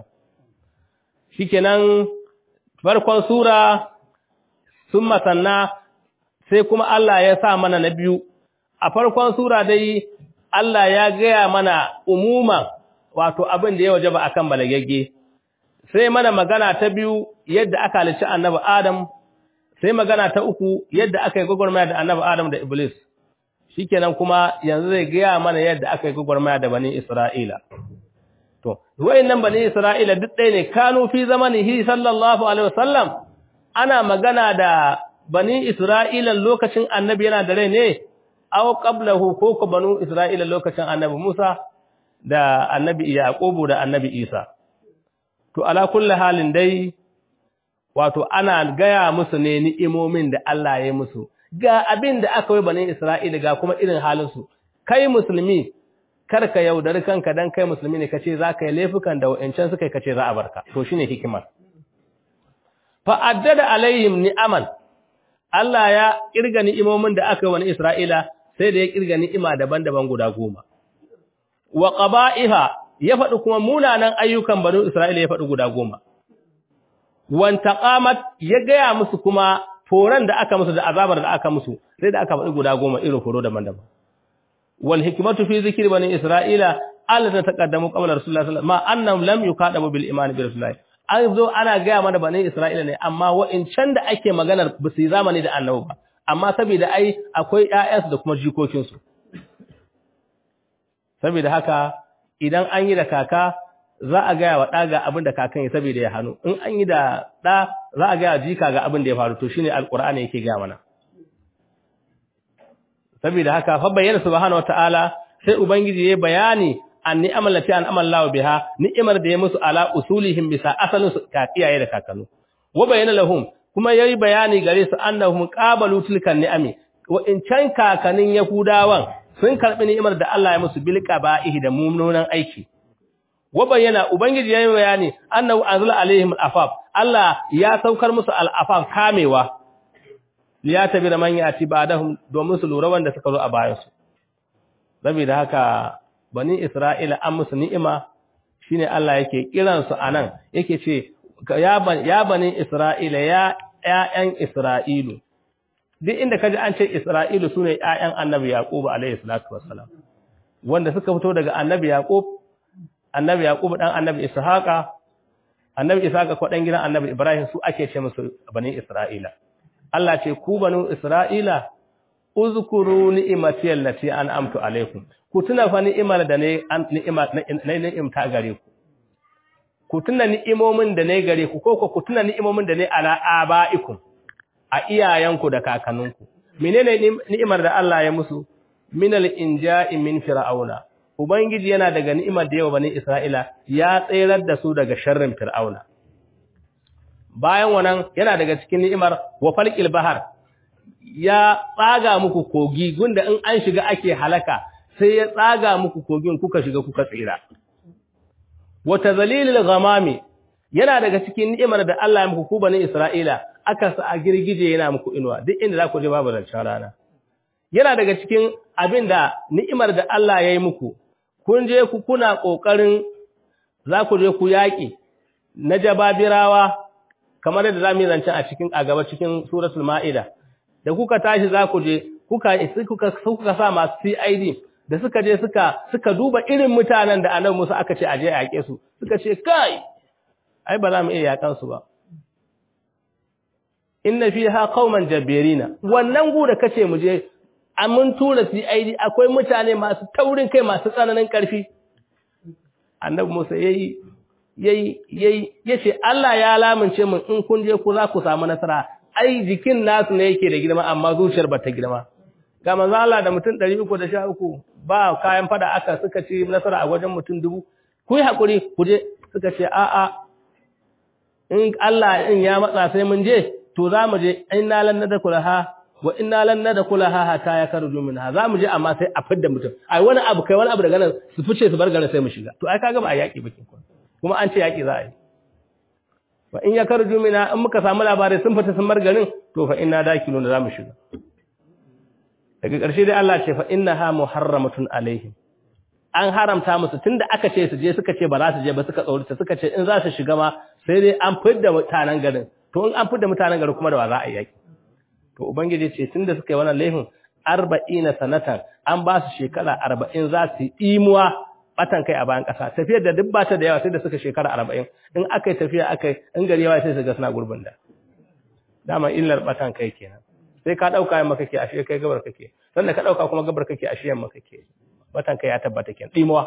[SPEAKER 3] shikenan farkon sura sun masanna sai kuma Allah ya sa mana na biyu a farkon sura dai Allah ya gaya mana umuman wato abin da ya wajaba akan balagagge sai mana magana ta biyu yadda aka halicci annabi Adam sai magana ta uku yadda aka yi gwagwarmaya da annabi Adam da Iblis shikenan kuma yanzu zai gaya mana yadda aka yi gwagwarmaya da bani Isra'ila to wayannan bani Isra'ila duk ɗaya ne kanu fi zamanihi sallallahu alaihi wasallam ana magana da bani Isra'ila lokacin annabi yana da rai ne aw qablahu ko ko banu Isra'ila lokacin annabi Musa da annabi Yaqubu da annabi Isa to ala kulli halin dai wato ana gaya musu ne ni'imomin da Allah ya musu ga abin da aka yi bani Isra'ila ga kuma irin halin su kai musulmi kar ka yaudari kanka dan kai musulmi ne kace za ka yi laifukan da wa'ancan suka kace za a barka to shine hikimar fa addada alaihim ni'aman Allah ya kirga ni'imomin da aka yi wani Isra'ila sai da ya kirga ni'ima daban-daban guda goma wa qaba'iha ya faɗi kuma munanan ayyukan banu Isra'ila ya faɗi guda goma wantaqamat ya gaya musu kuma foran da aka musu da azabar da aka musu sai da aka faɗi guda goma irin foro daban-daban wal hikmatu fi zikri bani isra'ila allata taqaddamu qabla rasulullahi sallallahu alaihi wasallam ma annahum lam yuqadamu bil iman bi rasulillahi an zo ana gaya mana bani isra'ila ne amma wa'incan da ake maganar ba su yi zamani da annabi ba amma saboda ai akwai ƴaƴansu da kuma jikokinsu saboda haka idan an yi da kaka za a gaya wa ɗa ga abin da kakan ya saboda ya hannu in an yi da ɗa za a gaya jika ga abin da ya faru to shine alqur'ani yake gaya mana saboda haka fa bayyana subhanahu wataala sai ubangiji ya bayani an ni'amal lati an amalla biha ni'imar da ya musu ala usulihim bisa asalin su ka iyaye da kakanu wa bayyana lahum kuma yayi bayani gare su annahum qabalu tilkan ni'ami wa in can kakanin yahudawan sun karbi ni'imar da Allah ya musu bil qaba'ihi da mummunan aiki wa bayyana ubangiji yayi bayani annahu anzala alaihim al-afaf Allah ya saukar musu al-afaf kamewa liyatabira man yati ba'dahum domin su lura wanda suka zo a bayan su saboda haka bani Isra'ila an musu ni'ima shine Allah yake kiran su anan yake ce ya bani Isra'ila ya ƴaƴan Isra'ilu duk inda kaji an ce Isra'ilu sune ƴaƴan Annabi Yaqub alayhi salatu wassalam wanda suka fito daga Annabi Yaqub Annabi Yaqub dan Annabi Ishaqa Annabi Ishaqa ko dan gidan Annabi Ibrahim su ake ce musu bani Isra'ila Allah ce ku banu Isra'ila uzkuru ni'imati allati an'amtu alaykum ku tuna fa ni'imar da ne ni'ima na ni'imta gare ku ku tuna ni'imomin da ne gare ku ko ku tuna ni'imomin da ne ala abaikum a iyayenku da kakanninku menene ni'imar da Allah ya musu minal inja'i min fir'auna ubangiji yana daga ni'imar da yawa bani Isra'ila ya tsayar da su daga sharrin fir'auna bayan wannan yana daga cikin ni'imar wa falqil bahar ya tsaga muku kogi gunda in an shiga ake halaka sai ya tsaga muku kogin kuka shiga kuka tsira wa tazalilil ghamami yana daga cikin ni'imar da Allah ya muku ku bani Isra'ila aka sa a girgije yana muku inuwa duk inda za ku je babu zancen rana yana daga cikin abin da ni'imar da Allah ya yi muku kun je ku kuna kokarin za ku je ku yaƙi na jababirawa kamar yadda zamu yi zancen a cikin a gaba cikin suratul maida da kuka tashi za ku je kuka kuka kuka sa masu CID da suka je suka suka duba irin mutanen da Annabi Musa aka ce aje a yake su suka ce kai ai ba za mu iya yakan su ba inna fiha qauman jabbirina wannan gu da kace mu je mun tura CID akwai mutane masu taurin kai masu tsananin karfi Annabi Musa yayi yayi yayi yace Allah ya lamince mun in kun je ku za ku samu nasara ai jikin nasu ne yake da girma amma zuciyar ba ta girma ga manzo Allah da mutum 313 ba kayan fada aka suka ci nasara a wajen mutum dubu ku yi hakuri ku je suka ce a a in Allah in ya matsa sai mun je to za mu je inna lan nadkhulaha wa inna lan nadkhulaha hatta yakarju minha za mu je amma sai a fidda mutum ai wani abu kai wani abu daga nan su fice su bar garin sai mu shiga to ai kaga ba a yaki bakin kuma an ce yaki za a yi fa in yakarju minha in muka samu labarai sun fita sun bar garin to fa inna dakiluna za mu shiga daga ƙarshe dai Allah ce fa innaha muharramatun alaihim an haramta musu tunda aka ce su je suka ce ba za su je ba suka tsaurita suka ce in za su shiga ma sai dai an fidda mutanen garin to in an fidda mutanen garin kuma da ba za a yaki to ubangiji ce tunda suka yi wannan laifin 40 sanatan an ba su shekara 40 za su yi imuwa batan kai a bayan ƙasa tafiyar da duk bata da yawa sai da suka shekara 40 in aka yi tafiya aka yi in gari yawa sai su ga suna gurbin da dama illar batan kai kenan sai ka dauka yamma kake ashe kai gabar kake sannan ka dauka kuma gabar kake ashe yamma kake batan kai ya tabbata kenan dimuwa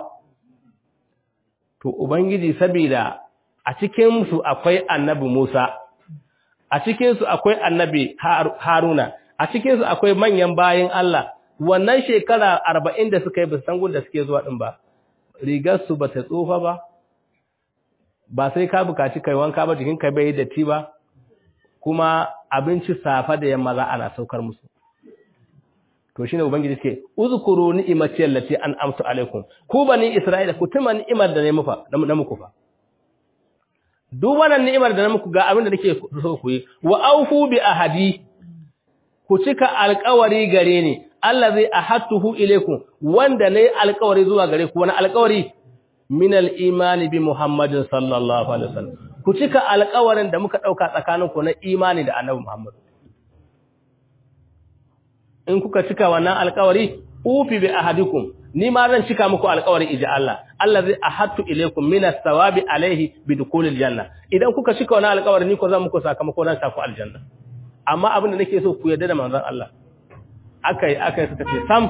[SPEAKER 3] to ubangiji saboda a cikin su akwai annabi Musa a cikin su akwai annabi Haruna a cikin su akwai manyan bayin Allah wannan shekara 40 da suka yi ba san da suke zuwa din ba rigar su bata tsofa ba ba sai ka bukaci kai wanka ba jikin ka bai datti ba kuma abinci safa da yamma za ana saukar musu to shine ubangiji ce uzkuru ni'imati allati an'amtu alaikum ku bani isra'ila ku tuma ni'imar da ne mufa na muku fa duk wannan ni'imar da na muku ga abin da nake so ku yi wa aufu bi ahadi ku cika alƙawari gare ni Allah zai ahatuhu ilaikum wanda ne alƙawari zuwa gare ku wani alƙawari min al-imani bi Muhammadin sallallahu alaihi wasallam ku cika alƙawarin da muka dauka tsakaninku na imani da Annabi Muhammad in kuka cika wannan alƙawari ufi bi ahadikum ni ma zan cika muku alƙawari ija Allah Allah zai ahadtu ilaykum min as-sawabi alayhi bi dukhulil janna idan kuka cika wannan alƙawari ni ko zan muku sakamako dan sa ku aljanna amma abin da nake so ku yarda da manzon Allah akai akai suka ce sam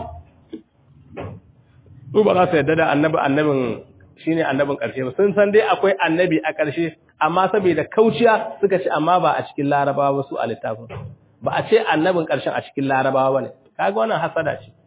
[SPEAKER 3] su ba za su yarda da annabi annabin shine annabin ƙarshe ba sun san dai akwai annabi a ƙarshe amma saboda kauciya suka ce amma ba a cikin larabawa ba su a littafin ba a ce annabin ƙarshen a cikin larabawa ba ne kaga wannan hasada ce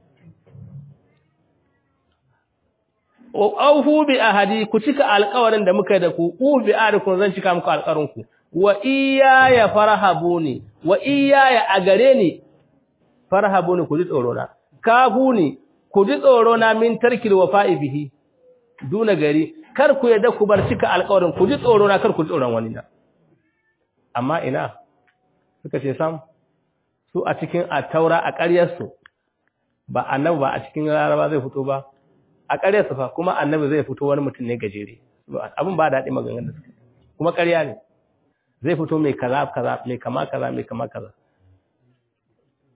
[SPEAKER 3] auhu bi ahadi ku cika alƙawarin da muka yi da ku u bi ahadikum zan cika muku alƙawarin ku wa iyaya farhabuni wa iyaya a gare ni farhabuni ku ji tsoro na kafuni ku ji tsoro na min tarkil wafa'i bihi duna gari kar ku yadda ku bar cika alƙawarin ku ji tsoro na kar ku ji tsoron wani na amma ina suka ce sam su a cikin taura a ƙaryarsu ba annabi ba a cikin laraba zai fito ba a ƙaryarsu fa kuma annabi zai fito wani mutum ne gajere abin ba daɗi maganganun da suka kuma ƙarya ne zai fito mai kaza kaza mai kama kaza mai kama kaza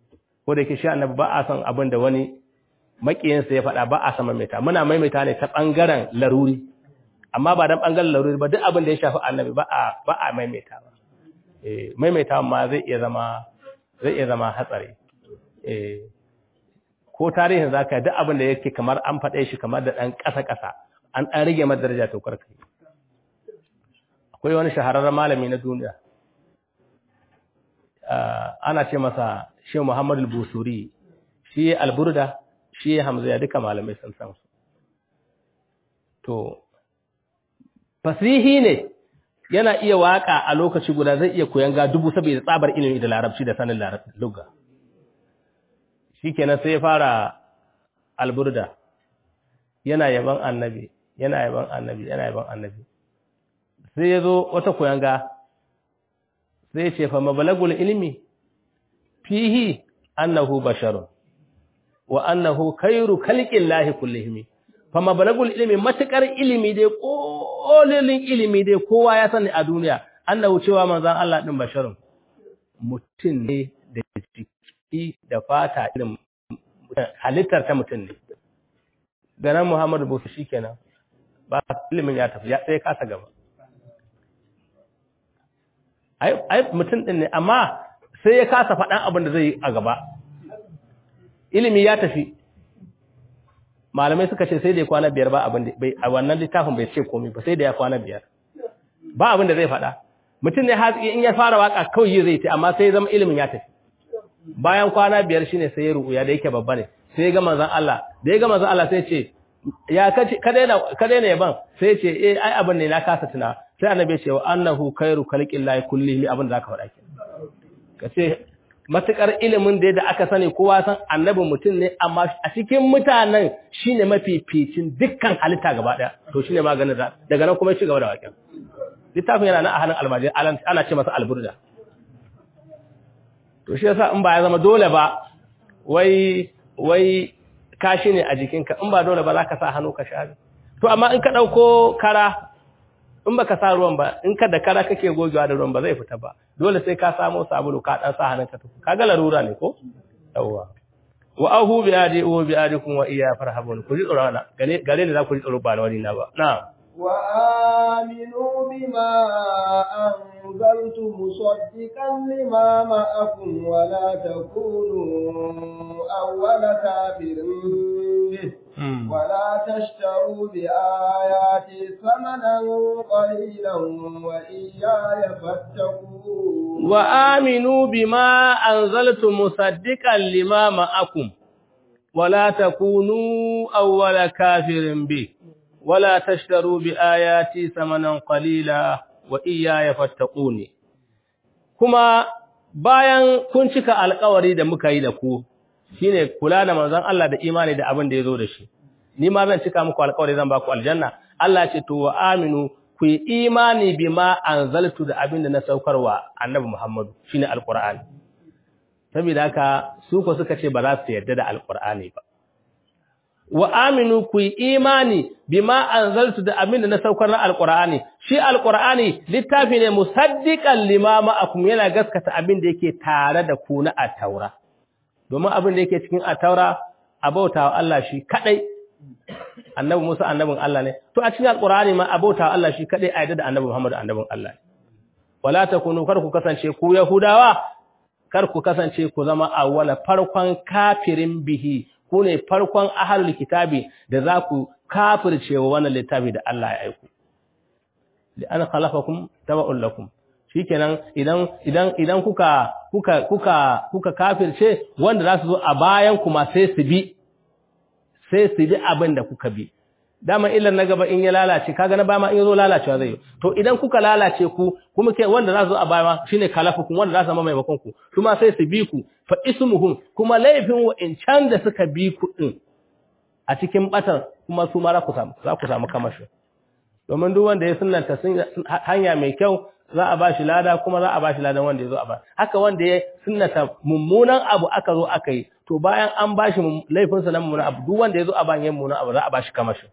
[SPEAKER 3] ko da yake shi annabi ba a son abin da wani makiyinsa ya faɗa ba a san maimaita muna maimaita ne ta ɓangaren laruri amma ba dan ɓangaren laruri ba duk abin da ya shafi annabi ba a ba a maimaita ba eh maimaita ma zai iya zama zai iya zama hatsari eh ko tarihin zaka duk abin da yake kamar an faɗe shi kamar da ɗan ƙasa-ƙasa an ɗan rage masa daraja to karka akwai wani shahararren malami na duniya ana ce masa shi Muhammad al-Busuri shi al-Burda shi Hamza duka malamai sun san su to fasihi ne yana iya waka a lokaci guda zai iya koyan ga dubu saboda tsabar ilimi da larabci da sanin larabci lugha shikenan sai ya fara al-Burda yana yaban annabi yana yaban annabi yana yaban annabi sai ya zo wata koyan ga sai ce fa mabalagul ilmi fihi annahu basharun wa annahu khairu khalqillahi kullihim fa mabalagul ilmi matakar ilimi dai kolilin ilimi dai kowa ya sani a duniya annahu cewa manzon Allah din basharun mutum ne da jiki da fata irin halittar ta mutum ne ganan Muhammadu Busu shikenan ba ilimin ya tafi ya sai kasa gaba ai mutum ɗin ne amma sai ya kasa faɗan abin da zai yi a gaba ilimi ya tafi malamai suka ce sai da ya kwana biyar ba abin da a wannan littafin bai ce komi ba sai da ya kwana biyar ba abin da zai faɗa mutum ne hatsi in ya fara waka kawai zai ce amma sai ya zama ilimin ya tafi bayan kwana biyar shine sai ya rubuya da yake babba ne sai ya ga manzon Allah da ya ga manzon Allah sai ya ce ya kace ka daina ka daina yaban sai ya ce eh ai abin ne na kasa tuna sai annabi ya ce wa annahu khairu khalqillahi kullihi abin da zaka faɗa ke kace matukar ilimin da aka sani kowa san annabi mutum ne amma a cikin mutanen shine mafificin dukkan halitta gaba daya to shine maganin da daga nan kuma ya ci gaba da waƙen littafin yana nan a hannun almajiri ana ce masa alburda to shi yasa in ba ya zama dole ba wai wai kashi ne a jikinka in ba dole ba za ka sa hannu ka share to amma in ka ɗauko kara in baka sa ruwan ba in ka da kara kake gogewa da ruwan ba zai fita ba dole sai ka samu sabulu ka dan sa hannunka tuku kaga larura ne ko yawwa wa ahu bi adi wa bi adikum wa iya farhabun ku ji tsoro na gare gare ne za ku ji tsoro ba na wani na ba na'am
[SPEAKER 1] wa aminu bima anzaltu musaddiqan lima ma'akum wa la takunu awwala kafirin ولا تشتروا بآياتي ثمنا قليلا وإياي فاتقون
[SPEAKER 3] وآمنوا بما أنزلت مصدقا لما معكم ولا تكونوا أول كافر به ولا تشتروا بآياتي ثمنا قليلا وإياي فاتقوني كما bayan kun cika alƙawari da muka yi da ku shine kula da manzon Allah da imani da abin da yazo da shi ni ma zan cika muku alƙawari zan ba ku aljanna Allah ce to wa aminu ku yi imani bima anzaltu da abin da na saukarwa annabi Muhammadu shine alqur'ani saboda haka su ko suka ce ba za su yarda da alqur'ani ba wa aminu ku yi imani bima anzaltu da abin da na saukar na alqur'ani shi alqur'ani littafi ne musaddiqan lima ma'akum yana gaskata abin da yake tare da ku na at-taura domin abin da yake cikin ataura abauta wa Allah shi kadai annabi Musa annabin Allah ne to a cikin alqur'ani ma abauta wa Allah shi kadai a yadda da annabi Muhammad annabin Allah ne wala takunu kar ku kasance ku yahudawa kar ku kasance ku zama awwala farkon kafirin bihi ku ne farkon ahlul kitabi da za ku kafirce wa wannan littafi da Allah ya aiko li an khalaqakum tabu'un lakum shikenan idan idan idan kuka kuka kuka kuka kafirce wanda za su zo a bayan kuma sai su bi sai su bi abin da kuka bi dama illan na gaba in ya lalace kaga na bama in yazo lalacewa zai to idan kuka lalace ku kuma ke wanda za su zo a baya shine kalafukum wanda za su zama maimakon ku kuma sai su bi ku fa ismuhum kuma laifin wa'incan da suka bi ku din a cikin batan kuma su ma za ku samu za ku samu kamashi domin duk wanda ya sunnanta hanya mai kyau za a bashi lada kuma za a bashi ladan wanda ya zo a ba haka wanda ya sunnata mummunan abu aka zo aka yi to bayan an bashi laifinsa na mummunan abu duk wanda ya zo a bayan mummunan abu za a bashi kamashin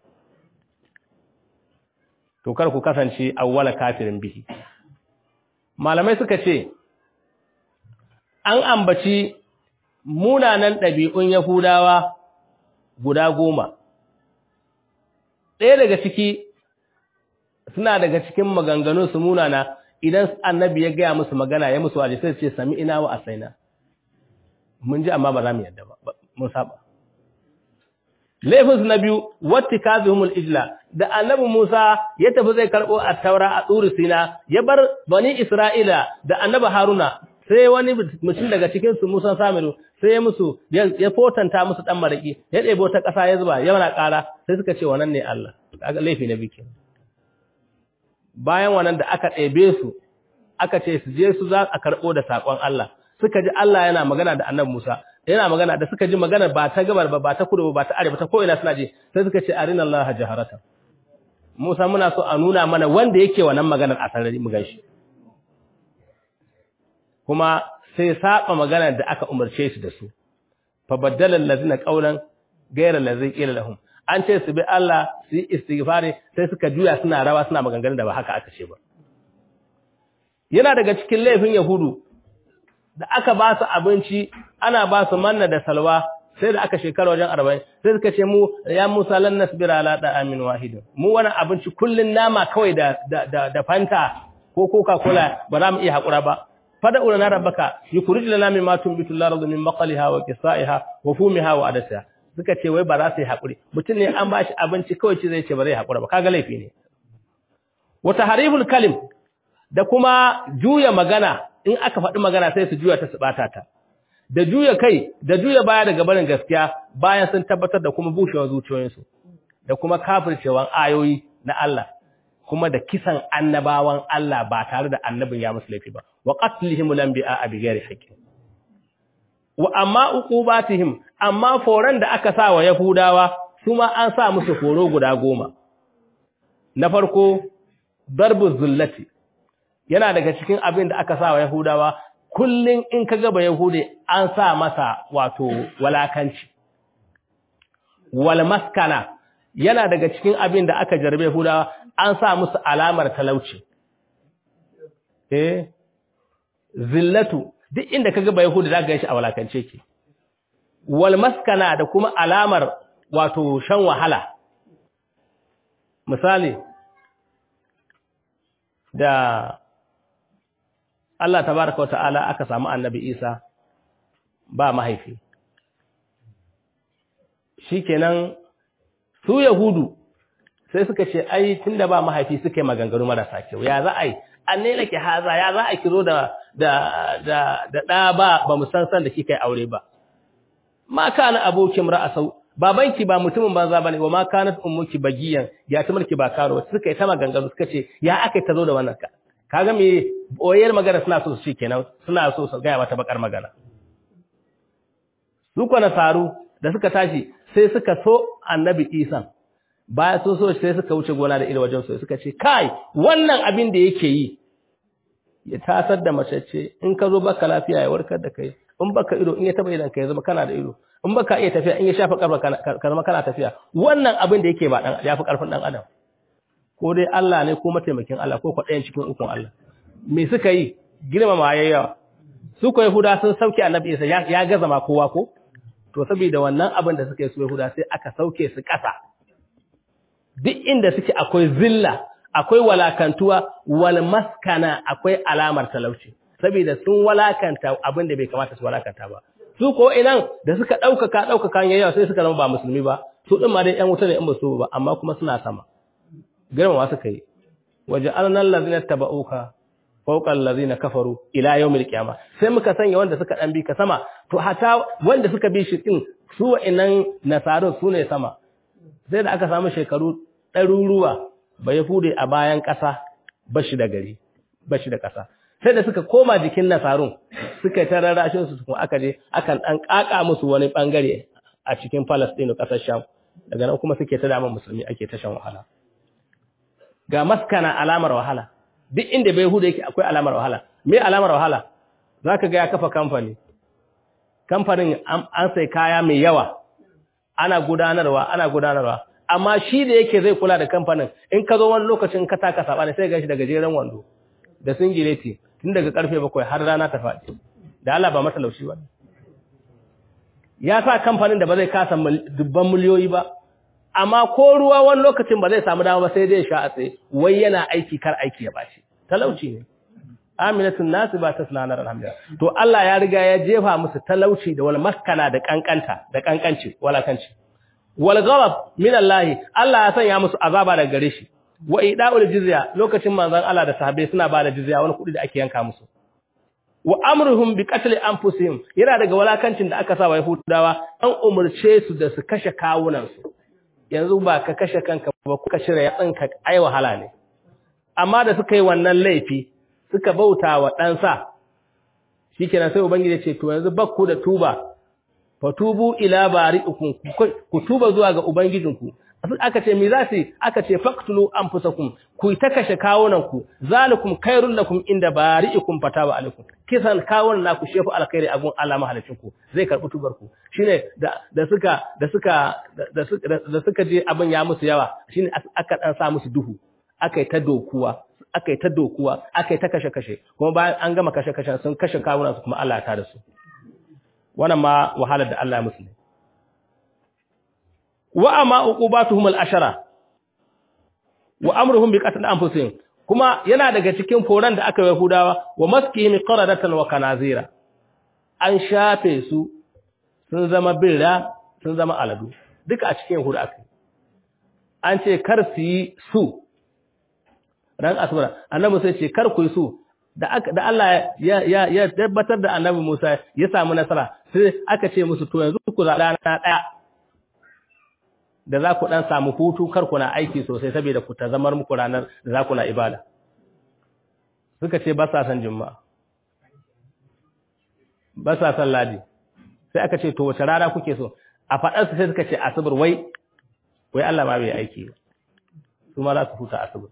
[SPEAKER 3] to kar ku kasance awwala kafirin bihi malamai suka ce an ambaci munanan ɗabi'un Yahudawa guda goma. Ɗaya daga ciki suna daga cikin maganganun su munana idan annabi ya gaya musu magana ya musu waje sai su ce sami ina wa asaina. Mun ji amma ba za mu yadda ba, mun saba. Laifinsu na biyu, wata kazihumul ijla, da annabi Musa ya tafi zai karɓo a taura a tsuri sina, ya bar bani Isra'ila da annabi Haruna, sai wani mutum daga cikinsu Musa Samiru, sai ya musu, ya fotanta musu ɗan maraƙi, ya ɗebo ta ƙasa ya zuba, ya mana ƙara, sai suka ce wannan ne Allah, kaga laifi na bikin. Bayan wannan da aka ɗebe su, aka ce su je su za a karɓo da saƙon Allah, suka ji Allah yana magana da annabi Musa, yana magana da suka ji magana ba ta gabar ba ba ta kudu ba ta arewa ta ko'ina suna ji sai suka ce arina Allah jaharata Musa muna so a nuna mana wanda yake wannan maganar a sarari mu gaishe kuma sai saba maganar da aka umarce shi da su fa baddala allazina qawlan ghayra allazi qila lahum an ce su bi Allah su yi istighfari sai suka juya suna rawa suna maganganun da ba haka aka ce ba yana daga cikin laifin yahudu da aka ba su abinci ana ba su manna da salwa sai da aka shekara wajen arba'in sai suka ce mu ya musa lan nasbira ala da amin wahidin mu wani abinci kullun nama kawai da da da fanta ko coca cola ba za mu iya hakura ba fada ulana rabbaka yukhrij lana mimma tunbitu al-ardu min baqliha wa qisaiha wa fumiha wa adasiha suka ce wai ba za su yi hakuri mutum ne an ba shi abinci kawai ce zai ce ba zai hakura ba kaga laifi ne wa tahriful kalim da kuma juya magana in aka faɗi magana sai su juya ta su ɓata ta da juya kai da juya baya daga barin gaskiya bayan sun tabbatar da kuma bushewar zuciyoyinsu da kuma kafircewan ayoyi na Allah kuma da kisan annabawan Allah ba tare da annabin ya musu laifi ba wa qatlihim lambi'a bi ghairi haqqin wa amma uqubatihim amma foran da aka sa wa yahudawa su ma an sa musu horo guda goma na farko darbu zullati yana daga cikin abin da aka sa wa Yahudawa kullun in ka gaba Yahude an sa masa wato walakanci wal maskana yana daga cikin abin da aka jarbe Yahudawa an sa musu alamar talauci eh zillatu duk inda ka gaba Yahude zaka ga shi a walakance ke wal maskana da kuma alamar wato shan wahala misali da Allah tabaraka wata'ala aka samu annabi Isa ba mahaifi shikenan su yahudu sai suka ce ai tunda ba mahaifi suka yi maganganu marasa kyau ya za a yi an ne lake haza ya za a kiro da da da da da ba ba mu san san da kika yi aure ba ma kana abokin ra'asau babanki ba mutumin banza bane wa ma kanat ummuki bagiyan ya ta mulki ba karo suka yi ta maganganu suka ce ya aka ta zo da wannan ka kaga me boyar magana suna so su ce kenan suna so su ga mata bakar magana su kwana saru da suka tashi sai suka so annabi Isa baya sun so sai suka wuce gona da ido wajen so suka ce kai wannan abin da yake yi ya tasar da mace ce in ka zo baka lafiya ya warkar da kai in baka ido in ya taba idan ka ya zama kana da ido in baka iya tafiya in ya shafa karfa ka zama kana tafiya wannan abin da yake ba dan ya fi karfin dan adam ko dai Allah ne ko mataimakin Allah ko kwaɗayan cikin ukun Allah me suka yi girmama yayyawa su ko Yahuda sun sauke Annabi Isa ya gaza ma kowa ko to saboda wannan abin da suka yi su Yahuda sai aka sauke su ƙasa duk inda suke akwai zilla akwai walakantuwa wal maskana akwai alamar talauci saboda sun walakanta abin da bai kamata su walakanta ba su ko inan da suka ɗaukaka ɗaukaka yayyawa sai suka zama ba musulmi ba su ɗin ma dai ƴan wuta ne in ba su ba amma kuma suna sama girmama suka yi waje annan lazina taba'uka fawqa allazina kafaru ila yawmil qiyamah sai muka sanya wanda suka dan bi ka sama to hata wanda suka bi shi din su wa'annan nasarun su ne sama sai da aka samu shekaru ɗaruruwa ba yahude a bayan ƙasa bashi da gari bashi da ƙasa sai da suka koma jikin nasarun suka ta rarrashin su kuma aka je akan dan kaka musu wani bangare a cikin Palestine ƙasar Sham daga nan kuma suke ta dama musulmi ake ta shan wahala ga maskana alamar wahala duk inda bai huda yake akwai alamar wahala me alamar wahala zaka ga ya kafa kamfani kamfanin an sai kaya mai yawa ana gudanarwa ana gudanarwa amma shi da yake zai kula da kamfanin in ka zo wani lokacin ka taka saba ne sai ga shi daga jeren wando da singileti tun daga karfe bakwai har rana ta faɗi da Allah ba matalauci ba ya sa kamfanin da ba zai kasa dubban miliyoyi ba amma ko ruwa wani lokacin ba zai samu dama ba sai dai sha a tsaye wai yana aiki kar aiki ya bashi talauci ne aminatun nasu ba ta sunanar alhamdulillah to Allah ya riga ya jefa musu talauci da wal maskana da kankanta da kankanci walakanci wal ghadab min Allah Allah ya sanya musu azaba daga gare shi wa ida'ul jizya lokacin manzon Allah da sahabbai suna ba da jizya wani kudi da ake yanka musu wa amruhum bi qatl anfusihim yana daga walakancin da aka sa wa yahudawa an umurce su da su kashe kawunan su yanzu ba ka kashe kanka ba kuka shirya yatsinka ai wahala ne amma da suka yi wannan laifi suka bauta wa ɗansa shikenan sai ubangiji ce to yanzu bakku da tuba fatubu ila bari'ikum ku tuba zuwa ga ubangijinku aka ce me za su aka ce faqtulu anfusakum ku ta kashe kawunan ku zalikum khairul lakum inda bari'ikum fataba alaikum kisan kawunan naku shefu alkhairi a gun Allah mahalicin ku zai karbi tubar ku shine da da suka da suka da suka da suka je abin ya musu yawa shine aka dan sa musu duhu akai ta dokuwa akai ta dokuwa akai ta kashe kashe kuma bayan an gama kashe kashen sun kashe kawunan su kuma Allah ya tada su wannan ma wahalar da Allah ya musu ne wa amma uqubatuhum al-ashara wa amruhum bi qatl anfusihim kuma yana daga cikin foran da aka yi Yahudawa wa maskihim qaradatan wa kanazira an shafe su sun zama birra sun zama aladu duka a cikin Yahuda aka an ce kar su yi su ran asbara annabi sai ce kar ku yi su da da Allah ya ya ya tabbatar da annabi Musa ya samu nasara sai aka ce musu to yanzu ku zaɓa rana ɗaya da za ku ɗan samu hutu kar ku na aiki sosai saboda ku ta zamar muku ranar da za ku na ibada suka ce ba sa san juma'a ba sa san ladi sai aka ce to wace rana kuke so a faɗarsu sai suka ce asibir wai wai Allah ma bai aiki su ma za su huta asibir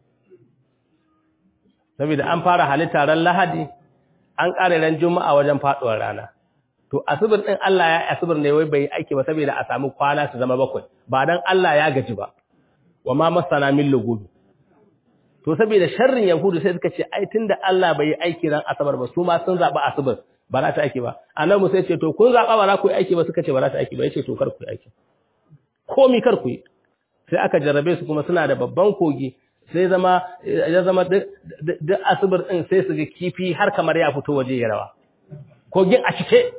[SPEAKER 3] saboda an fara halitta ran lahadi an ƙare ran juma'a wajen faɗuwar rana to asibir din Allah ya asibir ne wai bai aiki ba saboda a samu kwana su zama bakwai ba dan Allah ya gaji ba wa ma masana min lugubi to saboda sharrin yahudu sai suka ce ai tunda Allah bai yi aiki ran asabar ba su ma sun zaba asibir ba za ta aiki ba annabi sai ce to kun zaba ba za ku yi aiki ba suka ce ba za ta aiki ba yace to kar ku yi aiki komi kar ku yi sai aka jarrabe su kuma suna da babban kogi sai zama ya zama duk asibir din sai su ga kifi har kamar ya fito waje ya rawa kogin a cike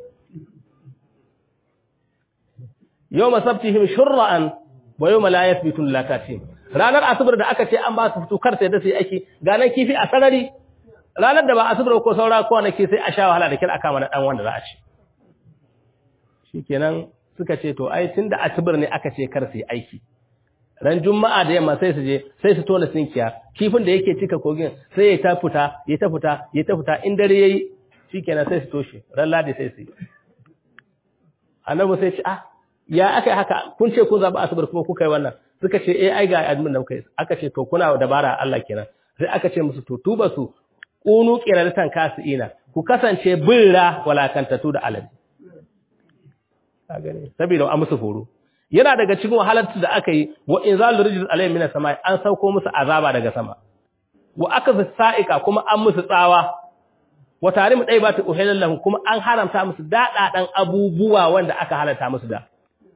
[SPEAKER 3] yau masabtihim shurra'an wa yau malayas bitun lakatin ranar asibar da aka ce an ba su fito kar sai da su yi aiki ganan kifi a sarari ranar da ba asibar ko saura kwanaki sai a sha wahala da kira aka mana dan wanda za a ci shikenan suka ce to ai tunda asibar ne aka ce kar su yi aiki ran juma'a da yamma sai su je sai su tona sinkiya kifin da yake cika kogin sai ya ta fita ya ta fita ya ta fita in dare yayi shikenan sai su toshe ran ladi sai su yi annabi sai ce ah ya aka haka kun ce kun zaɓi asabar kuma kuka yi wannan suka ce eh ai ga admin da muka yi aka ce to kuna dabara Allah kenan sai aka ce musu to tuba su kunu qiralatan kasiina ku kasance birra walakantatu da alabi ka gane saboda an musu horo yana daga cikin wahalar da aka yi wa inzalur rijz alayhim minas samai an sauko musu azaba daga sama wa akaza sa'ika kuma an musu tsawa wa tarimu dai ba ta uhilal lahum kuma an haramta musu dadadan abubuwa wanda aka halarta musu da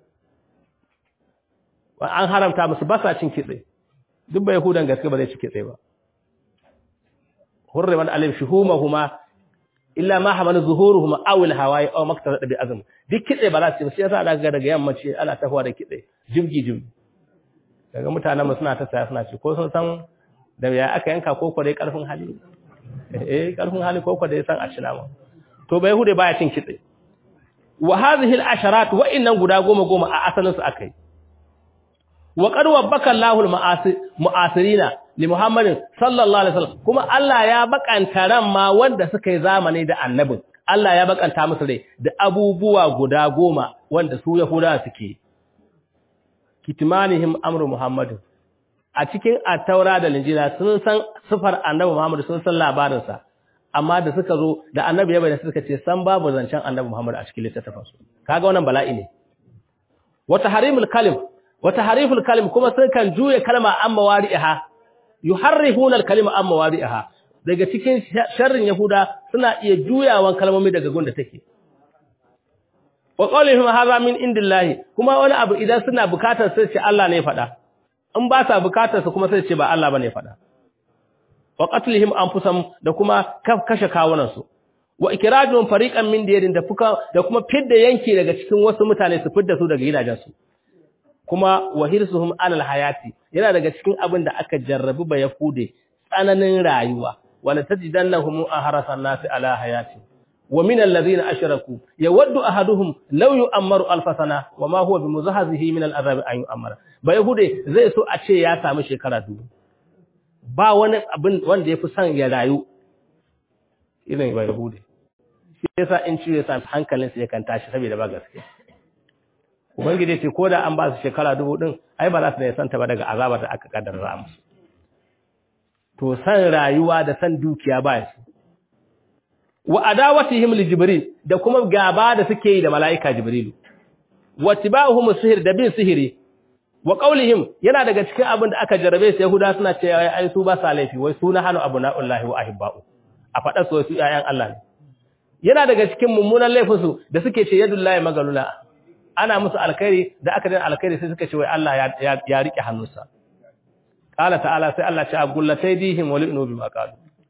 [SPEAKER 3] an haramta musu ba sa cin kitse duk bai hudan gaske ba zai ci kitse ba hurriman alim shuhumahuma illa ma hamala zuhuruhuma aw al hawai aw maktasad bi azm duk kitse ba za su ci sai yasa daga daga yammaci ana tafiya da kitse jibgi jibgi daga mutanen mu suna ta saya suna ci ko sun san da ya aka yanka ko ko dai karfin hali eh karfin hali ko ko dai san a cina ma to bai hude baya cin kitse wa hadhihi al asharat wa innan guda goma goma a asalin su akai wa qad wabbaka Allahu al-mu'asirina li Muhammadin sallallahu alaihi wasallam kuma Allah ya bakanta ran ma wanda suka yi zamani da annabin Allah ya bakanta musu rai da abubuwa guda goma wanda su Yahudawa suke kitmanihim amru Muhammadin a cikin at-taura da injila sun san sifar annabi Muhammad sun san labarin sa amma da suka zo da annabi ya bayyana suka ce san babu zancen annabi Muhammad a cikin littattafansu kaga wannan bala'i ne wa tahrimul kalim wata hariful kalim kuma sun kan juye kalma an mawari'iha yuharrifuna al-kalima an mawari'iha daga cikin sharrin yahuda suna iya juyawan kalmomi daga gunda take wa qawlihim hadha min indillahi kuma wani abu idan suna bukatar sai ce Allah ne faɗa in ba sa bukatar su kuma sai ce ba Allah bane faɗa wa qatlihim anfusahum da kuma kashe kawunan su wa ikrajun fariqan min diyarin da fuka da kuma fidda yanki daga cikin wasu mutane su fidda su daga gidajen su kuma wa hirsuhum alal hayati yana daga cikin abin da aka jarrabu ba yahude tsananin rayuwa wala tajidannahum ahrasan nasi ala hayati wa min alladhina ashraku yawaddu ahaduhum law yu'ammaru alf sana wa ma huwa bimuzahzihi min al'azab an yu'ammara ba yahude zai so a ce ya samu shekara dubu ba wani abin wanda yafi son ya rayu irin ba yahude shi yasa in ciwo yasa hankalin sa yakan tashi saboda ba gaskiya ubangiji ce koda an ba su shekara dubu din ai ba za su ne santa ba daga azabar da aka kaddara musu to san rayuwa da san dukiya ba su wa adawatihim li jibril da kuma gaba da suke yi da malaika jibrilu wa tibahum sihir da bin sihiri wa qaulihim yana daga cikin abin da aka jarabe su yahuda suna cewa ai su ba sa laifi wai suna hanu abunaullahi wa ahibba'u a fada su su yayan Allah ne yana daga cikin mummunan laifin su da suke ce yadullahi magalula ana musu alkhairi da aka dan alkhairi sai suka ce wai Allah ya ya rike hannunsa qala ta'ala sai Allah ya ce agullataydihim wa li'nu bima qalu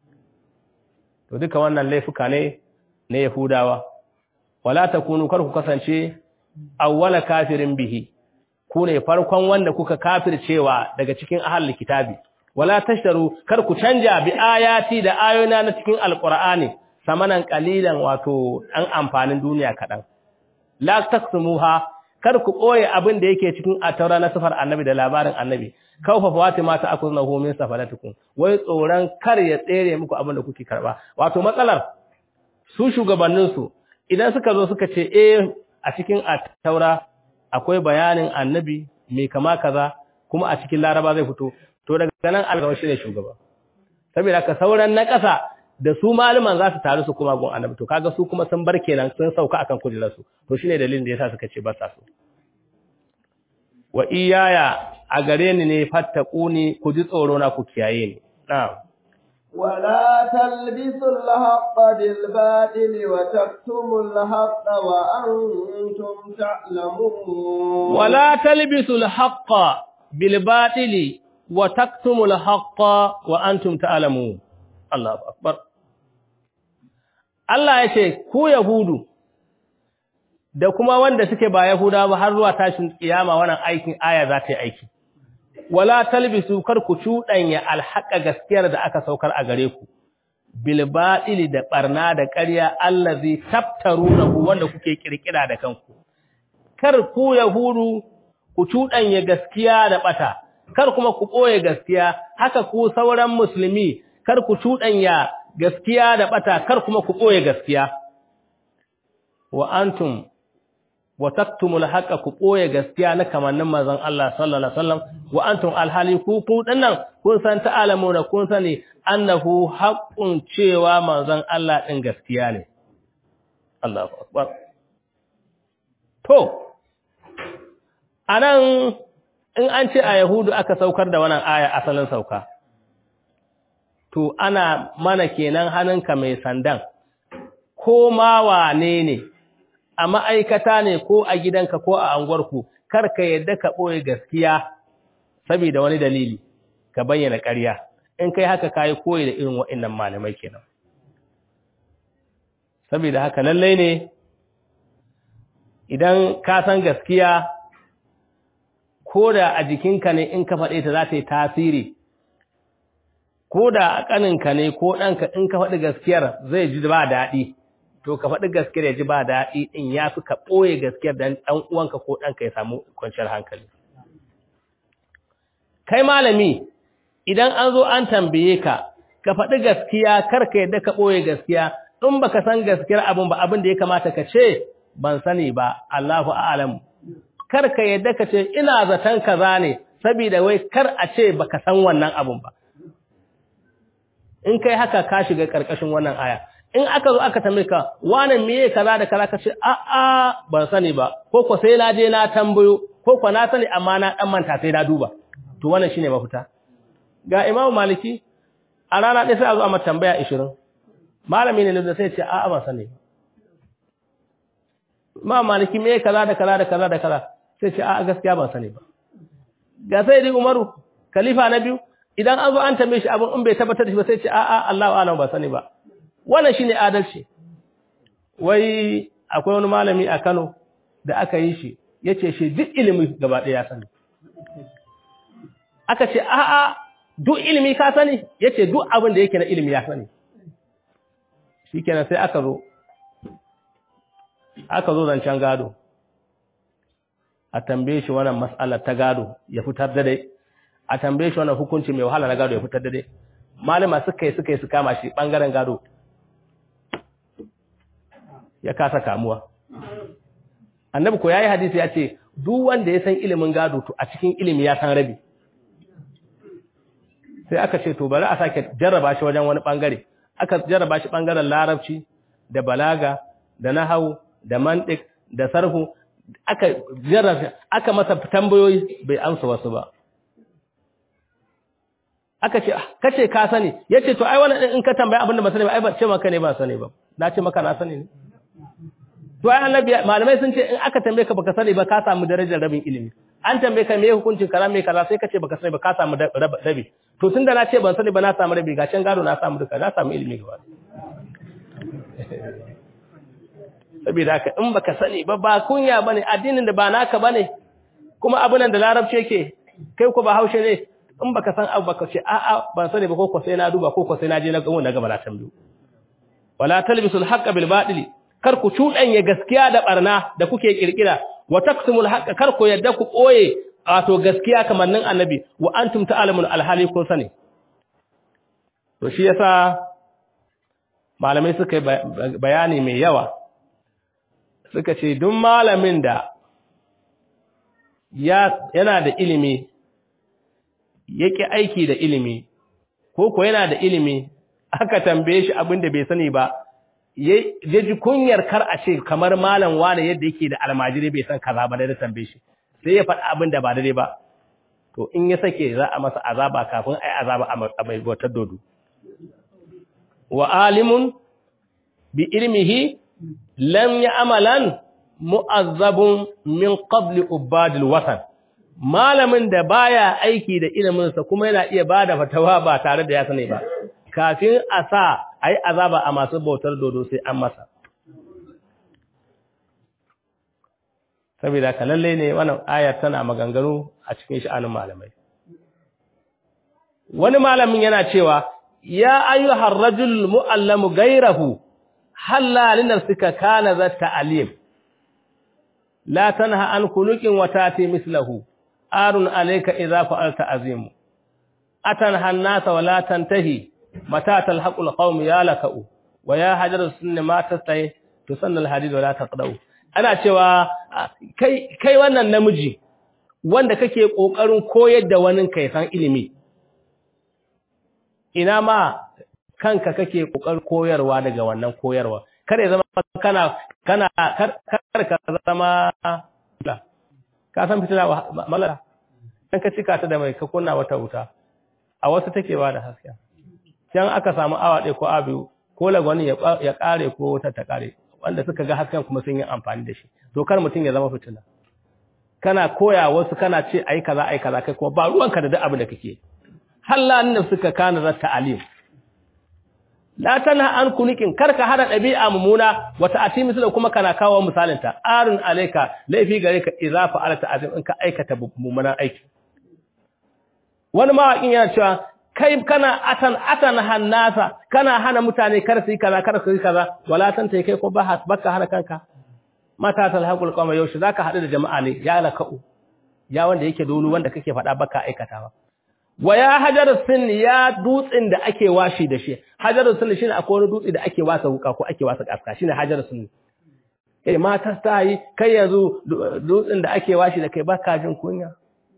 [SPEAKER 3] to duka wannan laifuka ne na Yahudawa wala takunu kar ku kasance awwala kafirin bihi ku ne farkon wanda kuka kafircewa daga cikin ahlul kitabi wala tashtaru kar ku canja bi ayati da ayoyina na cikin alqur'ani samanan qalilan wato an amfanin duniya kadan la taksumuha kar ku koye abin da yake cikin ataura na sifar annabi da labarin annabi kaufa fatima ta akuznahu min safalatukum wai tsoran kar ya tsere muku abin da kuke karba wato matsalar su shugabannin su idan suka zo suka ce eh a cikin ataura akwai bayanin annabi mai kama kaza kuma a cikin laraba zai fito to daga nan algawa shi ne shugaba saboda ka sauran na ƙasa da su malaman za su taru su kuma gun annabi to kaga su kuma sun bar kenan sun sauka akan kujerarsu to shine dalilin da yasa suka ce ba sa so wa iyaya a gare ni ne fattaquni ku ji tsoro na ku kiyaye ni na'am
[SPEAKER 1] ولا تلبسوا الحق بالباطل وتكتموا الحق وأنتم تعلمون
[SPEAKER 3] ولا تلبسوا الحق بالباطل وتكتموا الحق وأنتم تعلمون الله أكبر Allah ya ce, Ku Yahudu, da kuma wanda suke ba Yahuda ba har zuwa tashin kiyama wannan aikin aya za ta yi aiki. Wala talbisu kar ku cuɗanya alhaƙa gaskiyar da aka saukar a gare ku, bilbaɗili da ɓarna da ƙarya allazi tabtaru na wanda kuke ƙirƙira da kanku. Kar ku Yahudu ku cuɗanya gaskiya da ɓata, kar kuma ku ɓoye gaskiya, haka ku sauran musulmi, kar ku cuɗanya gaskiya da bata kar kuma ku koye gaskiya wa antum wa taktumul haqa ku koye gaskiya na kamannin manzon Allah sallallahu alaihi wasallam wa antum alhali ku ku dinnan kun san ta'alamuna kun sani annahu haqqun cewa manzon Allah din gaskiya ne Allahu akbar to anan in an ce a yahudu aka saukar da wannan aya asalin sauka to ana mana kenan hannunka mai sandan, ko ma wane ne, a ma'aikata ne ko a gidanka ko a anguwarku, kar ka yadda ka ɓoye gaskiya saboda wani dalili, ka bayyana ƙarya, in kai haka ka yi koyi da irin waɗannan malamai kenan. Saboda haka lallai ne, idan ka san gaskiya, ko da a jikinka ne in ka faɗe ta za ta yi tasiri. ko da a ƙaninka ne ko ɗanka in ka faɗi gaskiyar zai ji ba daɗi to ka faɗi gaskiyar ya ji ba daɗi in ya fi ka ɓoye gaskiyar dan ɗan uwanka ko ɗanka ya samu kwanciyar hankali kai malami idan an zo an tambaye ka ka faɗi gaskiya kar ka yadda ka ɓoye gaskiya in baka san gaskiyar abin ba abin da ya kamata ka ce ban sani ba Allahu a'lam kar ka yadda ka ce ina zaton kaza ne saboda wai kar a ce baka san wannan abun ba in kai haka ka shiga ƙarƙashin wannan aya in aka zo aka tambaye ka wannan meye kaza da kaza ka ce a a ban sani ba ko ko sai na je na tambayo ko ko na sani amma na dan manta sai na duba to wannan shine mafita ga Imam Maliki a rana ɗaya sai a zo a mata tambaya 20 malami ne da sai ce a a ban sani ma maliki me kaza da kaza da kaza da kaza sai ce a gaskiya ban sani ba ga sai dai Umaru khalifa na biyu idan an zo an tambaye shi abin in bai tabbatar da shi ba sai ce a a Allahu a'lam ba sani ba wannan shine adalci wai akwai wani malami a Kano da aka yi shi yace shi duk ilimi gaba ɗaya ya sani aka ce a a duk ilimi ka sani yace duk abin da yake na ilimi ya sani shikenan sai aka zo aka zo zancen gado a tambaye shi wannan mas'alar ta gado ya fitar da dai a tambaye shi wannan hukunci mai wahala na gado ya fitar da dai malama suka yi suka yi su kama shi bangaren gado ya kasa kamuwa annabi ko yayi hadisi ya ce duk wanda ya san ilimin gado to a cikin ilimi ya san rabi sai aka ce to bari a sake jarraba shi wajen wani bangare aka jarraba shi bangaren larabci da balaga da nahawu da mantiq da sarfu aka jarraba aka masa tambayoyi bai amsa wasu ba aka ce kace ka sani yace to ai wannan in ka tambaya abinda ba sani ba ai ba ce maka ne ba sani ba na ce maka na sani ne to ai annabi malamai sun ce in aka tambaye ka baka sani ba ka samu darajar rabin ilimi an tambaye ka me hukuncin kaza me kaza sai ka ce baka sani ba ka samu rabi to tunda na ce ban sani ba na samu rabi ga can gado na samu duka na samu ilimi gaba saboda haka in baka sani ba ba kunya bane addinin da ba naka bane kuma abun da larabci yake kai ko ba haushe ne in baka san abu baka ce a'a ban sani ba ko ko sai na duba ko ko sai na je na gamu na gaba na tambayo wala talbisul haqqo bil batili kar ku cudanya gaskiya da barna da kuke kirkira wa taqsimul haqqo kar ku yadda ku koye wato gaskiya kamar nan annabi wa antum ta'lamun alhali kun sani to shi yasa malamai suka bayani mai yawa suka ce duk malamin da yana da ilimi yake aiki da ilimi ko ko yana da ilimi aka tambaye shi abin da bai sani ba ya ji kunyar kar a ce kamar malam wane yadda yake da almajiri bai san kaza ba da tambaye shi sai ya faɗi abin da ba daidai ba to in ya sake za a masa azaba kafin ai azaba a mai wata dodo wa alimun bi ilmihi lam ya'malan mu'azzabun min qabli ubadil watan malamin da baya aiki da iliminsa kuma yana iya bada fatawa ba tare da ya sani ba kafin a sa ai azaba a masu bautar dodo sai an masa saboda ka lalle ne wannan ayar tana maganganu a cikin sha'anin malamai wani malamin yana cewa ya ayyuhar rajul mu'allamu gairahu halla linafsika kana za ta'alim la tanha an kulukin wa tati mislahu arun alayka idza fa'alta azim atanha an-nasa wa la tantahi mata talhaqul qawm ya lakau wa ya hajar sunni ma tastahi tusanna al-hadid wa la taqdau ana cewa kai kai wannan namiji wanda kake kokarin koyar da wani kai san ilimi ina ma kanka kake kokarin koyarwa daga wannan koyarwa kar ya zama kana kana kar ka zama ka san fitila malala dan ka cika ta da mai ka kunna wata wuta a wasu take ba da haske can aka samu awa ɗaya ko abu ko lagwani ya kare ko wata ta kare wanda suka ga hasken kuma sun yi amfani da shi to kar mutum ya zama fitila kana koya wasu kana ce ai kaza ai kaza kai kuma ba ruwanka da duk abin da kake hallan nan suka kana za ta'alim la tanha an kunikin karka hada dabi'a mumuna wata ati misala kuma kana kawo misalin ta arun alayka laifi gare ka idza fa'alta azim in ka aikata mummunan aiki wani mawaƙin yana cewa kai kana atan atan hannasa kana hana mutane kar su yi kaza kar su yi kaza wala tanta kai ko ba baka hana kanka mata talhaqul qawma yaushe zaka hadu da jama'a ne ya lakau ya wanda yake dolu wanda kake faɗa baka aikatawa wa ya hajar sin ya dutsin da ake washi da shi hajar sin shine akwai wani dutsi da ake wasa wuka ko ake wasa kaska shine hajar sin eh mata ta yi kai yanzu dutsin da ake washi da kai baka jin kunya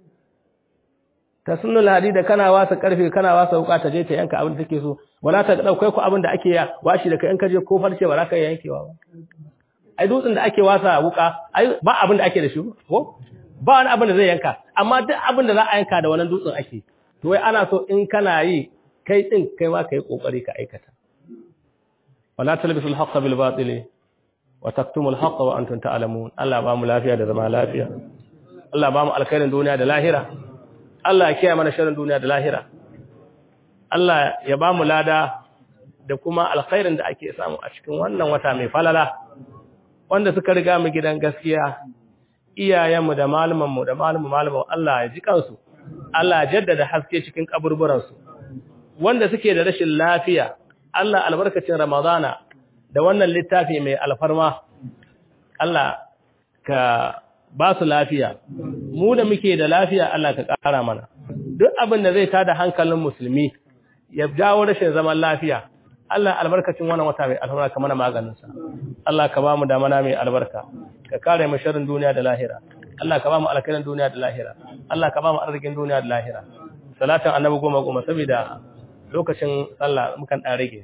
[SPEAKER 3] ta sunnul hadida kana wasa karfe kana wasa wuka ta je ta yanka abin da take so wala ta daukai ku abin da ake washi da kai in ka je ko farce ba za ka yankewa ba ai dutsin da ake wasa wuka ai ba abin da ake da shi ko ba wani abin da zai yanka amma duk abin da za a yanka da wannan dutsen ake to wai ana so in kana yi kai din kai ma kai kokari ka aikata wala talbisul haqqa bil batili wa taktumul haqqa wa antum ta'lamun Allah ba mu lafiya da zama lafiya Allah ba mu alkhairin duniya da lahira Allah ya kiyaye mana sharrin duniya da lahira Allah ya ba mu lada da kuma alkhairin da ake samu a cikin wannan wata mai falala wanda suka riga mu gidan gaskiya iyayenmu da malumanmu da malumu malumu Allah ya ji kansu Allah ya jaddada haske cikin kaburburansu wanda suke da rashin lafiya Allah albarkacin Ramadana da wannan littafi mai alfarma Allah ka ba su lafiya mu da muke da lafiya Allah ka ƙara mana duk abin da zai tada hankalin musulmi ya jawo rashin zaman lafiya Allah albarkacin wannan wata mai alfarma ka mana maganinsa Allah ka ba mu damana mai albarka ka kare mu sharrin duniya da lahira Allah ka ba mu alkhairin duniya da lahira Allah ka ba mu arzikin duniya da lahira salatan annabi goma goma saboda lokacin sallah mukan dan rage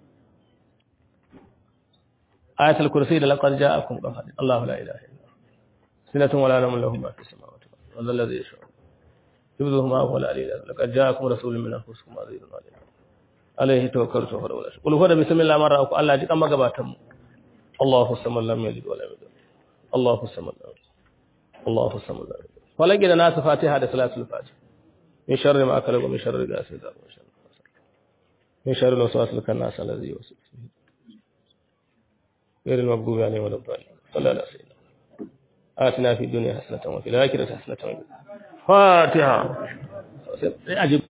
[SPEAKER 3] ayatul kursi da laqad ja'akum qahar Allahu la ilaha illa sinatun wala namun lahu ma fis samawati wal ardi alladhi yasha'u yubdhuhu ma huwa al-aliyyul laqad ja'akum rasulun min anfusikum azizun alayhi alayhi tawakkaltu wa la qul huwa bismillahir rahmanir rahim Allah ji kan magabatan mu Allahu samad lam yalid wa lam yulad Allahu samad Allahu samad falaki da nasu fatiha da salatul fatiha min sharri ma akala wa min sharri ghasiqin wa min sharri من شر الوسواس الخناس الذي يوسوس فيه غير المغضوب عليهم ولا الضالين صلى الله عليه وسلم آتنا في الدنيا حسنة وفي الآخرة حسنة فاتحة أجب